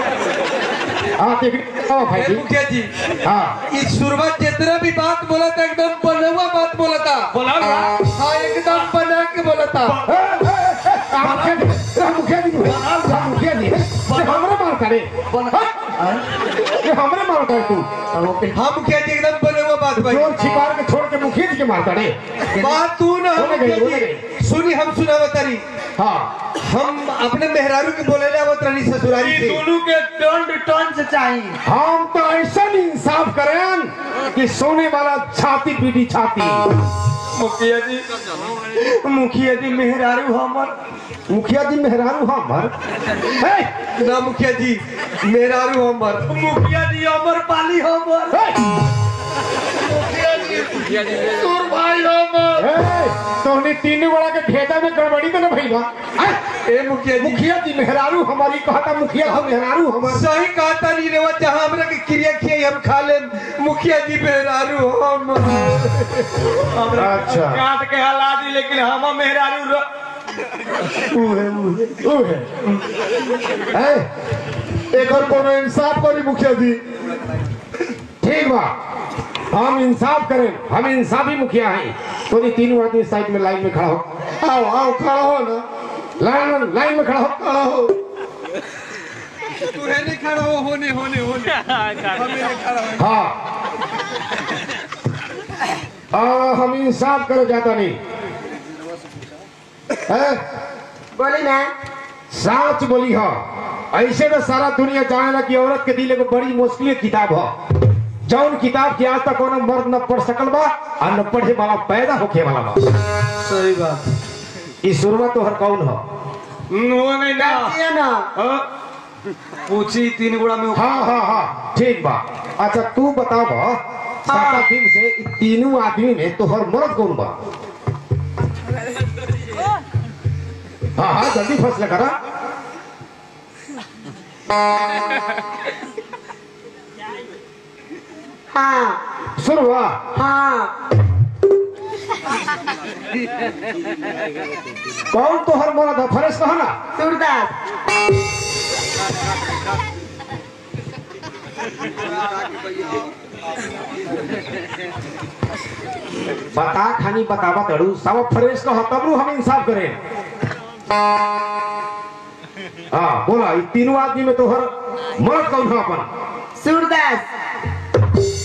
[SPEAKER 4] हाँ देख आओ भाई जी
[SPEAKER 2] मुखिया जी
[SPEAKER 4] हाँ
[SPEAKER 2] इस शुरुआत जितना भी बात बोला था एकदम बनवा बात बोला था
[SPEAKER 1] बोला
[SPEAKER 2] हाँ एकदम बना के बोला था
[SPEAKER 4] ए, ए, ए, आ, मुखिया जी, आ, मुखिया जी आ, मुखिया जी ए, हमरा मार करे
[SPEAKER 1] बन-
[SPEAKER 4] हाँ, ये हमरे मारता है तू
[SPEAKER 2] हाँ मुखिया जी एकदम बने हुआ बात भाई
[SPEAKER 4] चोर छिपार के छोड़ के मुखिया जी के मारता रे
[SPEAKER 2] बात तू ना
[SPEAKER 4] बोले गई,
[SPEAKER 2] मुखिया
[SPEAKER 4] बोले
[SPEAKER 2] जी
[SPEAKER 4] गई।
[SPEAKER 2] सुनी हम सुना बतारी
[SPEAKER 4] हाँ
[SPEAKER 2] हम अपने मेहरारू के बोले ले आवत रही ससुरारी से
[SPEAKER 1] दोनों के टर्न टर्न से चाहिए
[SPEAKER 4] हम तो ऐसा इंसाफ करें कि सोने वाला छाती पीटी छाती
[SPEAKER 1] मुखिया जी मुखिया जी मेहरारू हमर
[SPEAKER 4] मुखिया जी मेहरारू हमर हे,
[SPEAKER 2] ना मुखिया जी मेहरारू हमर
[SPEAKER 1] मुखिया जी अमर पाली हमर
[SPEAKER 4] हे,
[SPEAKER 1] सुर भाई हमर
[SPEAKER 4] हे, तोहने तीन गोड़ा के खेता में गड़बड़ी तो न भई बा हे,
[SPEAKER 2] ए मुखिया जी
[SPEAKER 4] मुखिया जी मेहरारू हमारी कहता मुखिया जी मेहरारू हमर
[SPEAKER 2] सही कहता नहीं रेवा जहाँ हमरा के क्रिया खियाई हम खा ले मुखिया जी मेहरारू हम
[SPEAKER 4] अच्छा
[SPEAKER 1] काट के हला दी लेकिन हम मेहरारू र...
[SPEAKER 4] ओ है
[SPEAKER 3] ए, एक और कोनो इंसाफ करी मुखिया जी
[SPEAKER 4] ठीक बा हम इंसाफ करें हम इंसाफी मुखिया हैं तो ये तीनों आदमी साइड में लाइन में खड़ा हो
[SPEAKER 3] आओ आओ खड़ा हो ना
[SPEAKER 4] लाइन में लाइन में खड़ा हो
[SPEAKER 3] खड़ा हो
[SPEAKER 2] तू है नहीं खड़ा हो होने होने होने हमें नहीं खड़ा हो
[SPEAKER 4] हाँ आ, हम इंसाफ करे जाता नहीं है?
[SPEAKER 5] बोली ना
[SPEAKER 4] साच बोली हो ऐसे तो सारा दुनिया जानेला कि औरत के दिल एगो बड़ी मुश्किल किताब हो जौन किताब के आज तक कोनो मर्द न पढ़ सकल बा और न पढ़े वाला पैदा होके वाला बा
[SPEAKER 1] सही बात
[SPEAKER 4] ई शुरुआत तो हर कौन हो
[SPEAKER 1] वो नहीं ना
[SPEAKER 5] ये ना
[SPEAKER 1] हाँ? पूछी तीन गुड़ा में
[SPEAKER 4] हाँ हाँ हाँ ठीक बा अच्छा तू बताओ बा सात दिन से इ तीनों आदमी में तोहर मर्द कौन बा हाँ हाँ जल्दी फैसला करा
[SPEAKER 5] हाँ
[SPEAKER 4] सुन बा
[SPEAKER 5] हाँ
[SPEAKER 4] कौन तोहर मर्द है फरेश कहा ना
[SPEAKER 5] सूरदास
[SPEAKER 4] बता खानी बतावा तड़ू सब फ्रेश कह तब रू हम इंसाफ करें हाँ बोला ये तीनों आदमी में तोहर मर्द कौन है अपन
[SPEAKER 5] सूरदास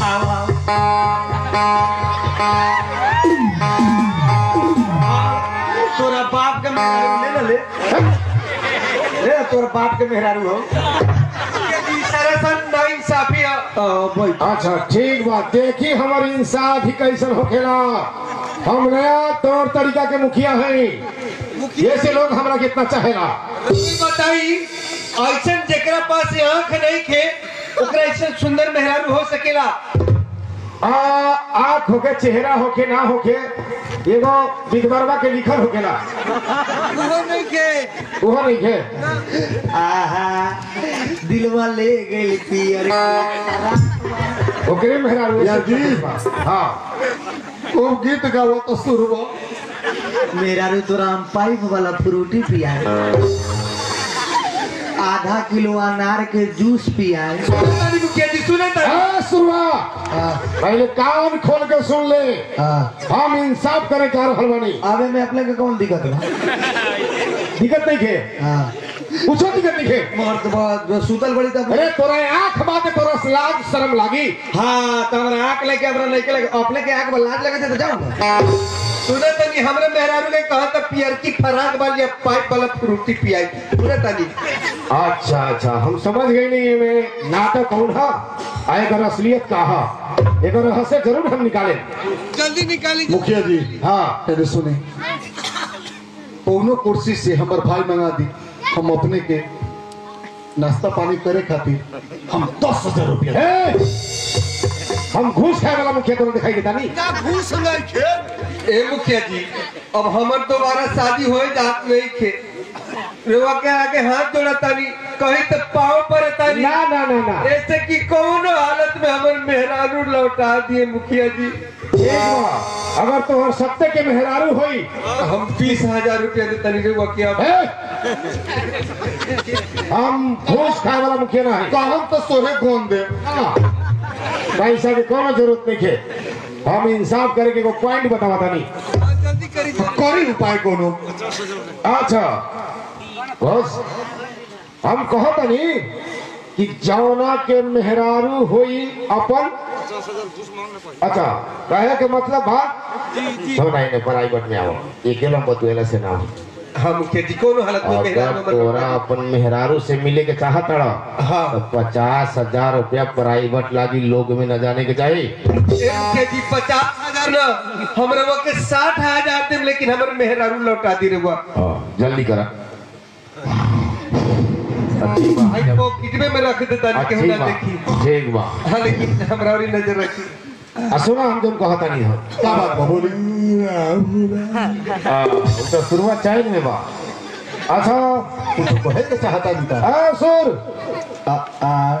[SPEAKER 1] तोरा बाप के मेहरारू ले ना ले ले तोरा बाप के मेहरारू हो
[SPEAKER 2] मुखिया जी सारा सन ना इंसाफी है
[SPEAKER 1] भाई
[SPEAKER 4] अच्छा ठीक बात देखी हमार इंसाफ ही कैसन होखेला हम नया तौर तरीका के मुखिया हैं ऐसे लोग हमरा कितना चाहेला
[SPEAKER 2] तुम बताई ऐसा जेकरा पास आंख नहीं खे ओकरा ऐसा सुंदर मेहरारू हो सकेला
[SPEAKER 4] आ आँख होके चेहरा होके ना होके एगो विधवरवा के लिखल होकेला
[SPEAKER 2] वो नहीं खे
[SPEAKER 4] उहो नहीं है
[SPEAKER 1] आहा दिलवा ले गई पियर
[SPEAKER 4] ओकरे मेहरारू
[SPEAKER 3] या जी।
[SPEAKER 4] हाँ
[SPEAKER 3] खूब गीत गाओ तो सुरबो
[SPEAKER 1] मेहरारू तोरा हम पाइप वाला फ्रूटी पियाए आधा किलो अनार के जूस पियाए
[SPEAKER 2] तारी मुखिया जी सुने तारी
[SPEAKER 4] हाँ, सुनवा पहले कान खोल के सुन ले
[SPEAKER 1] हाँ
[SPEAKER 4] हम इंसाफ करे कार हलवानी
[SPEAKER 1] अबे में अपने के कौन दिक्कत बा
[SPEAKER 4] दिक्कत नहीं खे
[SPEAKER 1] हाँ
[SPEAKER 4] कुछो दिक्कत नहीं खे
[SPEAKER 1] मर्द बहुत सुतल बड़ी तब
[SPEAKER 4] अरे तोरा आंख बात तोरा लाज शर्म लागी
[SPEAKER 1] हाँ तो हमारा आँख लेके अपना लेके लगे अपने के आँख में लाज लगे थे तो जाओ ना
[SPEAKER 2] सुने तनी हमरे मेहरारू ने कहा था पियर की फराक वाली अब पाइप वाला फ्रूटी पियाई सुने तनी
[SPEAKER 4] अच्छा अच्छा हम समझ गए नहीं में नाटक कौन है आ एकर असलियत का है एकर रहस्य जरूर हम निकाले
[SPEAKER 2] जल्दी निकाली
[SPEAKER 3] मुखिया जी
[SPEAKER 4] हाँ
[SPEAKER 3] अरे सुने कौनो कुर्सी से हमर भाई मंगा दी हम अपने के नाश्ता पानी करे खातिर हम दस हजार रुपया
[SPEAKER 4] ए, हम घूस खाए वाला मुखिया तोरा दिखाई देता नहीं
[SPEAKER 2] ना घूस नहीं खे ए मुखिया जी अब हमर दोबारा शादी हो जात नहीं खे रेवा के आगे हाथ जोड़ा तानी कहीं तो पाँव पर तानी
[SPEAKER 4] ना ना ना ना
[SPEAKER 2] ऐसे कि कौनो हालत में हमर मेहरारू लौटा दिए मुखिया जी
[SPEAKER 4] ठीक बा अगर तोहर सत्य के मेहरारू होई
[SPEAKER 2] हम बीस हजार रुपया दे तनी रेवा के अब
[SPEAKER 4] ए, हम घूस खाए वाला मुखिया ना है
[SPEAKER 3] कहम तो सोहे गोन दे
[SPEAKER 4] हाँ। पैसा की कोनो जरूरत नहीं है हम इंसाफ करे के को पॉइंट बतावा था नहीं
[SPEAKER 2] जल्दी करी
[SPEAKER 3] करी उपाय कोनो
[SPEAKER 4] अच्छा बस हम कहो तो नहीं कि जौना के मेहरारू होई अपन अच्छा कहे के मतलब बा तो नहीं नहीं प्राइवेट में आओ अकेला बतुएला से ना हो।
[SPEAKER 2] हम मुखिया जी कोनो हालत में मेहरारू
[SPEAKER 4] अगर
[SPEAKER 2] हमर
[SPEAKER 4] तोरा अपन मेहरारू से मिले के चाहत रहा
[SPEAKER 2] हाँ
[SPEAKER 4] तो पचास हजार रुपया प्राइवेट लागी लोग में न जाने के चाहिए
[SPEAKER 2] ए मुखिया जी पचास हजार ना हमरा वो के साठ हजार देम लेकिन हमर मेहरारू लौटा दी रे बुआ
[SPEAKER 4] हाँ, जल्दी करा अच्छी
[SPEAKER 2] भाई
[SPEAKER 4] बात
[SPEAKER 2] वो कितने में रख देता नहीं केहू
[SPEAKER 4] अच्छी
[SPEAKER 2] ना
[SPEAKER 4] बात
[SPEAKER 2] देखी
[SPEAKER 4] ठीक बा
[SPEAKER 2] हाँ लेकिन हमरा और नजर रखी
[SPEAKER 4] आ सुना हम तुम कहता नहीं हो
[SPEAKER 3] क्या बात बा बोली
[SPEAKER 4] आ, वो तो शुरुआत चाहिए में बा अच्छा
[SPEAKER 3] कुछ कहे के चाहता नहीं था
[SPEAKER 4] आ, सुर
[SPEAKER 1] आ, आ,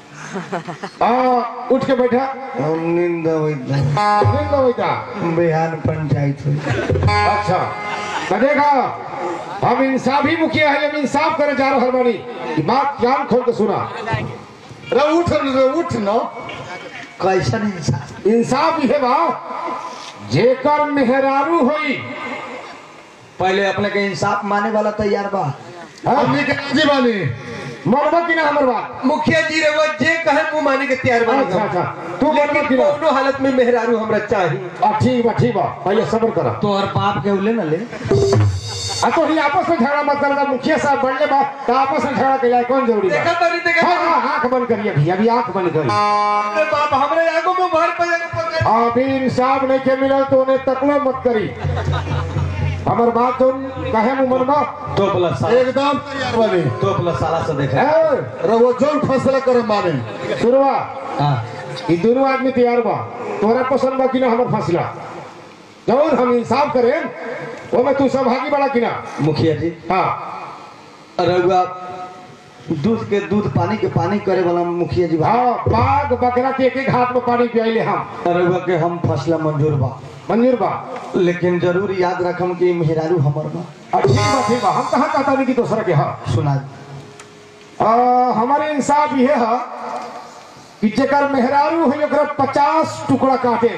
[SPEAKER 4] आ, उठ के बैठा
[SPEAKER 1] हम नींद अबैत बा।
[SPEAKER 4] नींद में बैठा
[SPEAKER 1] बिहार पंचायत हुई
[SPEAKER 4] अच्छा तो देखा हम इंसाफ ही मुखिया है जब इंसाफ करे जा रहा बानी कि बात ज्ञान खोल के सुना
[SPEAKER 3] रे उठ रे उठ न
[SPEAKER 1] कैसन इंसान
[SPEAKER 4] इंसाफ ये बा जेकर मेहरारू होई
[SPEAKER 1] पहले अपने के इंसाफ माने वाला तैयार बा
[SPEAKER 3] हमनी के राजी बानी
[SPEAKER 4] मरबा कि ना हमर बात
[SPEAKER 2] मुखिया जी रे वो जे कहे मुंह माने के तैयार बा
[SPEAKER 4] अच्छा अच्छा तू मरबा
[SPEAKER 2] लेकिन
[SPEAKER 4] कि ना
[SPEAKER 2] कोनो हालत में मेहरारू हमरा चाहिए
[SPEAKER 4] आ, ठीक बा ठीक बा पहले सब्र करा
[SPEAKER 1] तोहर बाप के उले न ले
[SPEAKER 4] आ तो ही आपस में झगड़ा मत करना मुखिया साहब बढ़ने बा तो आपस में झगड़ा के जाए कौन जरूरी बा
[SPEAKER 2] देखा तरी देखा
[SPEAKER 4] हाँ हाँ आंख बंद करिए भैया अभी आंख बंद करिए
[SPEAKER 2] अरे बाप हमरे आगो में भर पे पकड़
[SPEAKER 4] अभी इंसाफ नहीं के मिलल तो उन्हें तकलो मत करी हमर बात तुम कहे मुंह मनबा
[SPEAKER 1] तो प्लस साला
[SPEAKER 3] एकदम तैयार बानी
[SPEAKER 1] तो प्लस साला से देखे
[SPEAKER 4] ए,
[SPEAKER 3] रे वो जोन फैसला करे माने
[SPEAKER 4] सुनवा
[SPEAKER 1] हाँ
[SPEAKER 4] ये दोनों आदमी तैयार बा तोरा पसंद बा कि ना हमर फैसला जरूर हम इंसाफ करें वो में तू सहभागी बड़ा कि ना
[SPEAKER 1] मुखिया जी
[SPEAKER 4] हाँ
[SPEAKER 1] रउआ दूध के दूध पानी के पानी करे वाला मुखिया जी बा
[SPEAKER 4] हाँ बाघ बकरा के एक एक हाथ में पानी पियाइले हम
[SPEAKER 1] रउआ के हम फसला मंजूर बा
[SPEAKER 4] मंजूर बा
[SPEAKER 1] लेकिन जरूर याद रखम कि मेहरारू हमर बा
[SPEAKER 4] आ, ठीक बा ठीक बा हम कहाँ कहता नहीं कि दूसरा के हाँ
[SPEAKER 1] सुना
[SPEAKER 4] आ, हमारे इंसाफ ये है कि जेकर मेहरारू है ओकरा पचास टुकड़ा काटे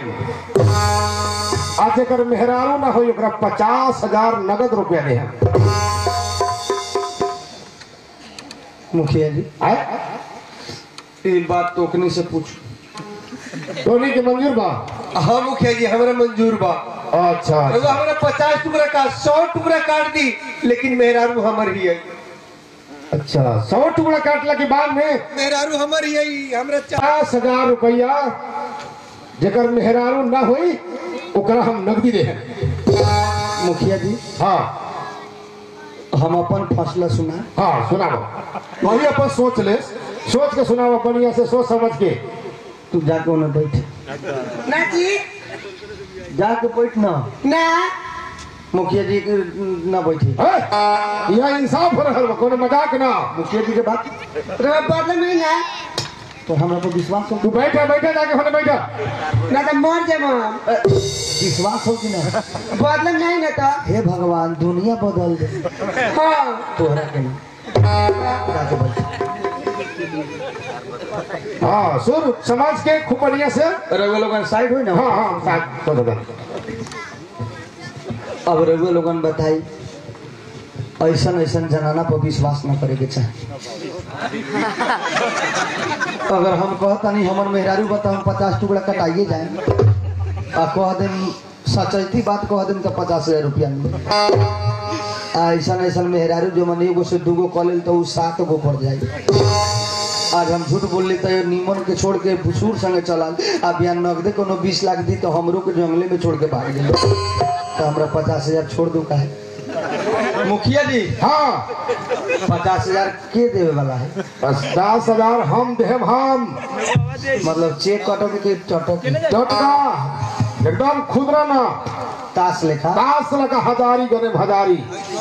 [SPEAKER 4] आ जेकर मेहरारू ना हो ओकरा पचास हजार नगद रुपया दे
[SPEAKER 1] मुखिया जी
[SPEAKER 4] आय
[SPEAKER 1] ये बात टोकनी से पूछ
[SPEAKER 4] टोनी के मंजूर बा
[SPEAKER 2] हाँ मुखिया जी हमरा मंजूर बा
[SPEAKER 4] अच्छा
[SPEAKER 2] रउआ
[SPEAKER 4] अच्छा।
[SPEAKER 2] हमरा पचास टुकड़ा का सौ टुकड़ा काट दी लेकिन मेहरारू हमर ही है
[SPEAKER 4] अच्छा सौ टुकड़ा काटला के बाद में
[SPEAKER 2] मेहरारू हमर ही है हमरा चा-
[SPEAKER 4] पचास हजार रुपया जेकर मेहरारू ना होई ओकरा हम नगदी दे
[SPEAKER 1] मुखिया जी
[SPEAKER 4] हाँ
[SPEAKER 1] हम अपन फसला सुना
[SPEAKER 4] हाँ सुनाओ
[SPEAKER 3] वही अपन सोच ले
[SPEAKER 4] सोच के सुनाओ बढ़िया से सोच समझ के
[SPEAKER 1] तू जाके उन्हें बैठ
[SPEAKER 5] ना जी
[SPEAKER 1] जाके बैठ ना
[SPEAKER 5] ना
[SPEAKER 1] मुखिया जी के ना बैठी
[SPEAKER 4] है? यह इंसाफ हो रहा कोनो मजाक ना
[SPEAKER 1] मुखिया जी के बात
[SPEAKER 5] रवा बदल में ना
[SPEAKER 1] तो हमरा पर विश्वास हो
[SPEAKER 4] तू बैठा बैठा जाके होने बैठा
[SPEAKER 5] ना तो मर जाए हम
[SPEAKER 1] अ, विश्वास हो कि ना
[SPEAKER 5] बदल नहीं ना तो
[SPEAKER 1] हे भगवान दुनिया बदल दे
[SPEAKER 5] हाँ
[SPEAKER 1] तोहरा के ना जाके बैठ
[SPEAKER 4] हाँ सुर समाज के खूब बढ़िया से
[SPEAKER 1] रघुआ लोगन साइड हुई ना
[SPEAKER 4] हाँ हाँ साथ तो दादा
[SPEAKER 1] अब रघुआ लोगन बताई ऐसन ऐसन जनाना पर विश्वास न करे के चाहे अगर हम कहता नहीं हमर मेहरारू बता हम पचास टुकड़ा कटाइए जाए आ कह देम सचैती बात कह देम तो पचास हजार रुपया मिले आ ऐसन ऐसन मेहरारू जो मन एगो से दूगो कऽ लेल तो उ सात गो पड़ जाए आज हम झूठ बोलली तो नीमन के छोड़ के भुसूर संगे चलल आ बिहान नगदे कोनो बीस लाख दी तो हमरो के जंगले में छोड़ के भाग गए तो हमरा पचास हजार छोड़ दू का है मुखिया जी
[SPEAKER 4] हाँ
[SPEAKER 1] पचास हजार के देवे वाला है
[SPEAKER 4] पचास हजार हम देव हम
[SPEAKER 1] मतलब चेक कटोगे के चटोगे
[SPEAKER 4] टटका एकदम खुदरा ना
[SPEAKER 1] ताश लेखा
[SPEAKER 4] तास लगा हजारी गने हजारी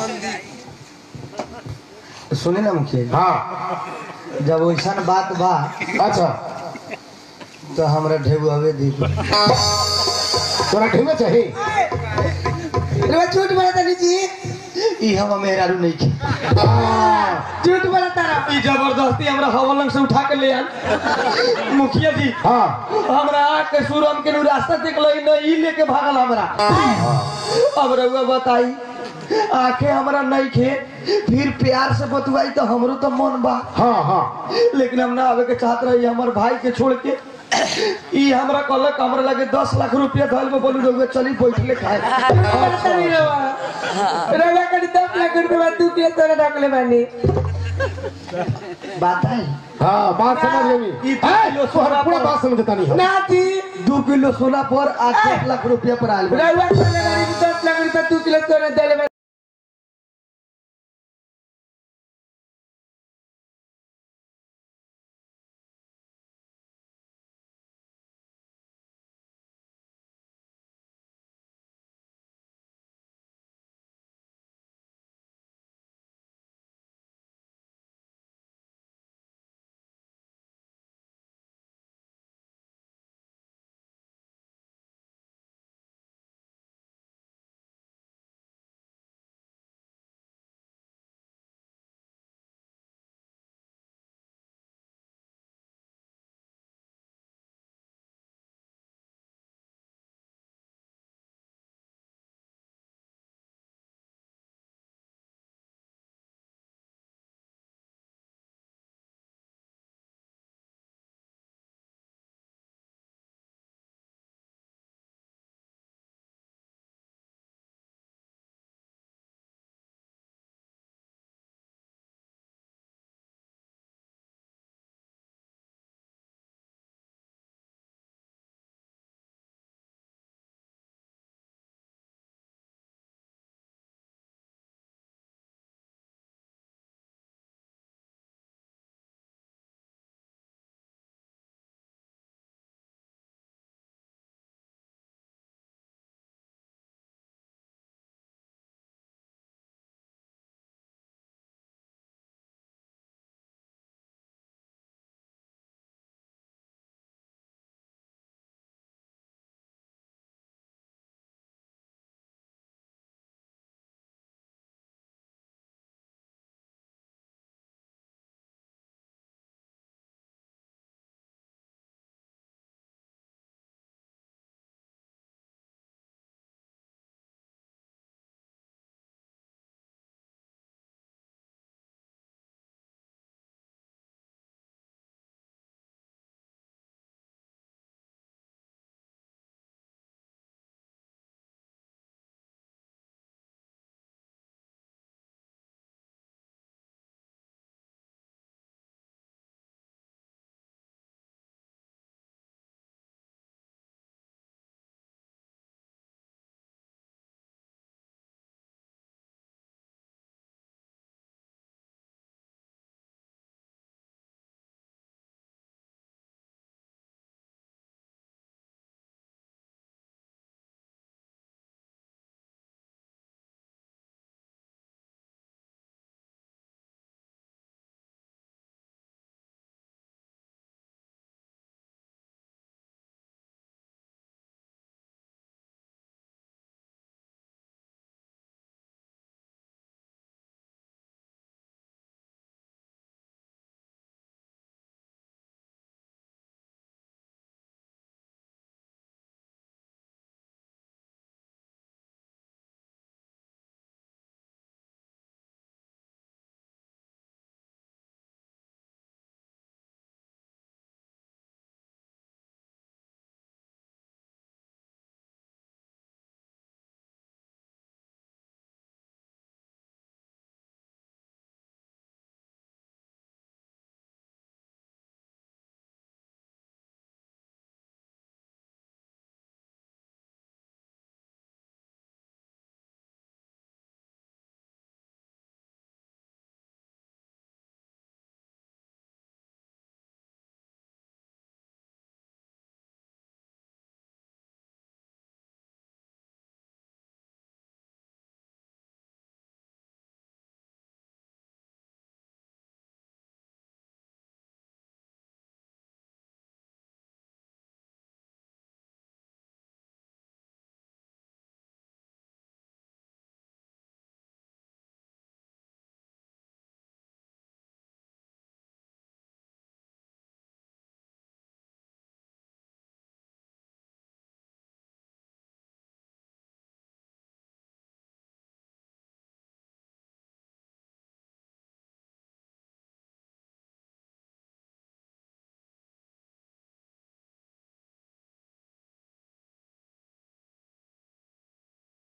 [SPEAKER 1] सुने ना मुखिया जी
[SPEAKER 4] हाँ
[SPEAKER 1] जब वैसा बात बा
[SPEAKER 4] अच्छा
[SPEAKER 1] तो हमरा ढेबुआवे दी
[SPEAKER 4] तोरा ढेवे चाहिए
[SPEAKER 5] रवा झूठ बोला था जी
[SPEAKER 1] ई हम मेहरारू नहीं की
[SPEAKER 5] झूठ बोला तारा
[SPEAKER 1] ई जबरदस्ती हमरा हवलंग से उठा के ले आल मुखिया जी
[SPEAKER 4] हाँ
[SPEAKER 1] हमरा आके सूरम के नु रास्ता देख लई न ई लेके भागल हमरा अब रउआ बताई आंखें हमरा नहीं खे फिर प्यार से बतवाई तो हमरो तो मन बा
[SPEAKER 4] हाँ हाँ
[SPEAKER 1] लेकिन हम ना आवे के चाहत रही हमर भाई के छोड़ के ई हमरा कहलक हमरा लगे दस लाख रुपया धल में बोलू रहुए चली बैठले खाए
[SPEAKER 5] रवा कड़ी दस लाख रुपया तू के तोरे रखले बानी
[SPEAKER 1] बात है
[SPEAKER 4] हाँ बात समझ गई
[SPEAKER 1] ई दू
[SPEAKER 4] है,
[SPEAKER 1] किलो
[SPEAKER 4] तोहर
[SPEAKER 1] सोना
[SPEAKER 4] पूरा
[SPEAKER 1] पर-
[SPEAKER 4] बात समझता नहीं हो
[SPEAKER 5] ना जी
[SPEAKER 1] दू किलो सोना पर आज एक लाख रुपया पर आयल बा।
[SPEAKER 5] रवा कड़ी दस लाख रुपया तू के तोरे देले बानी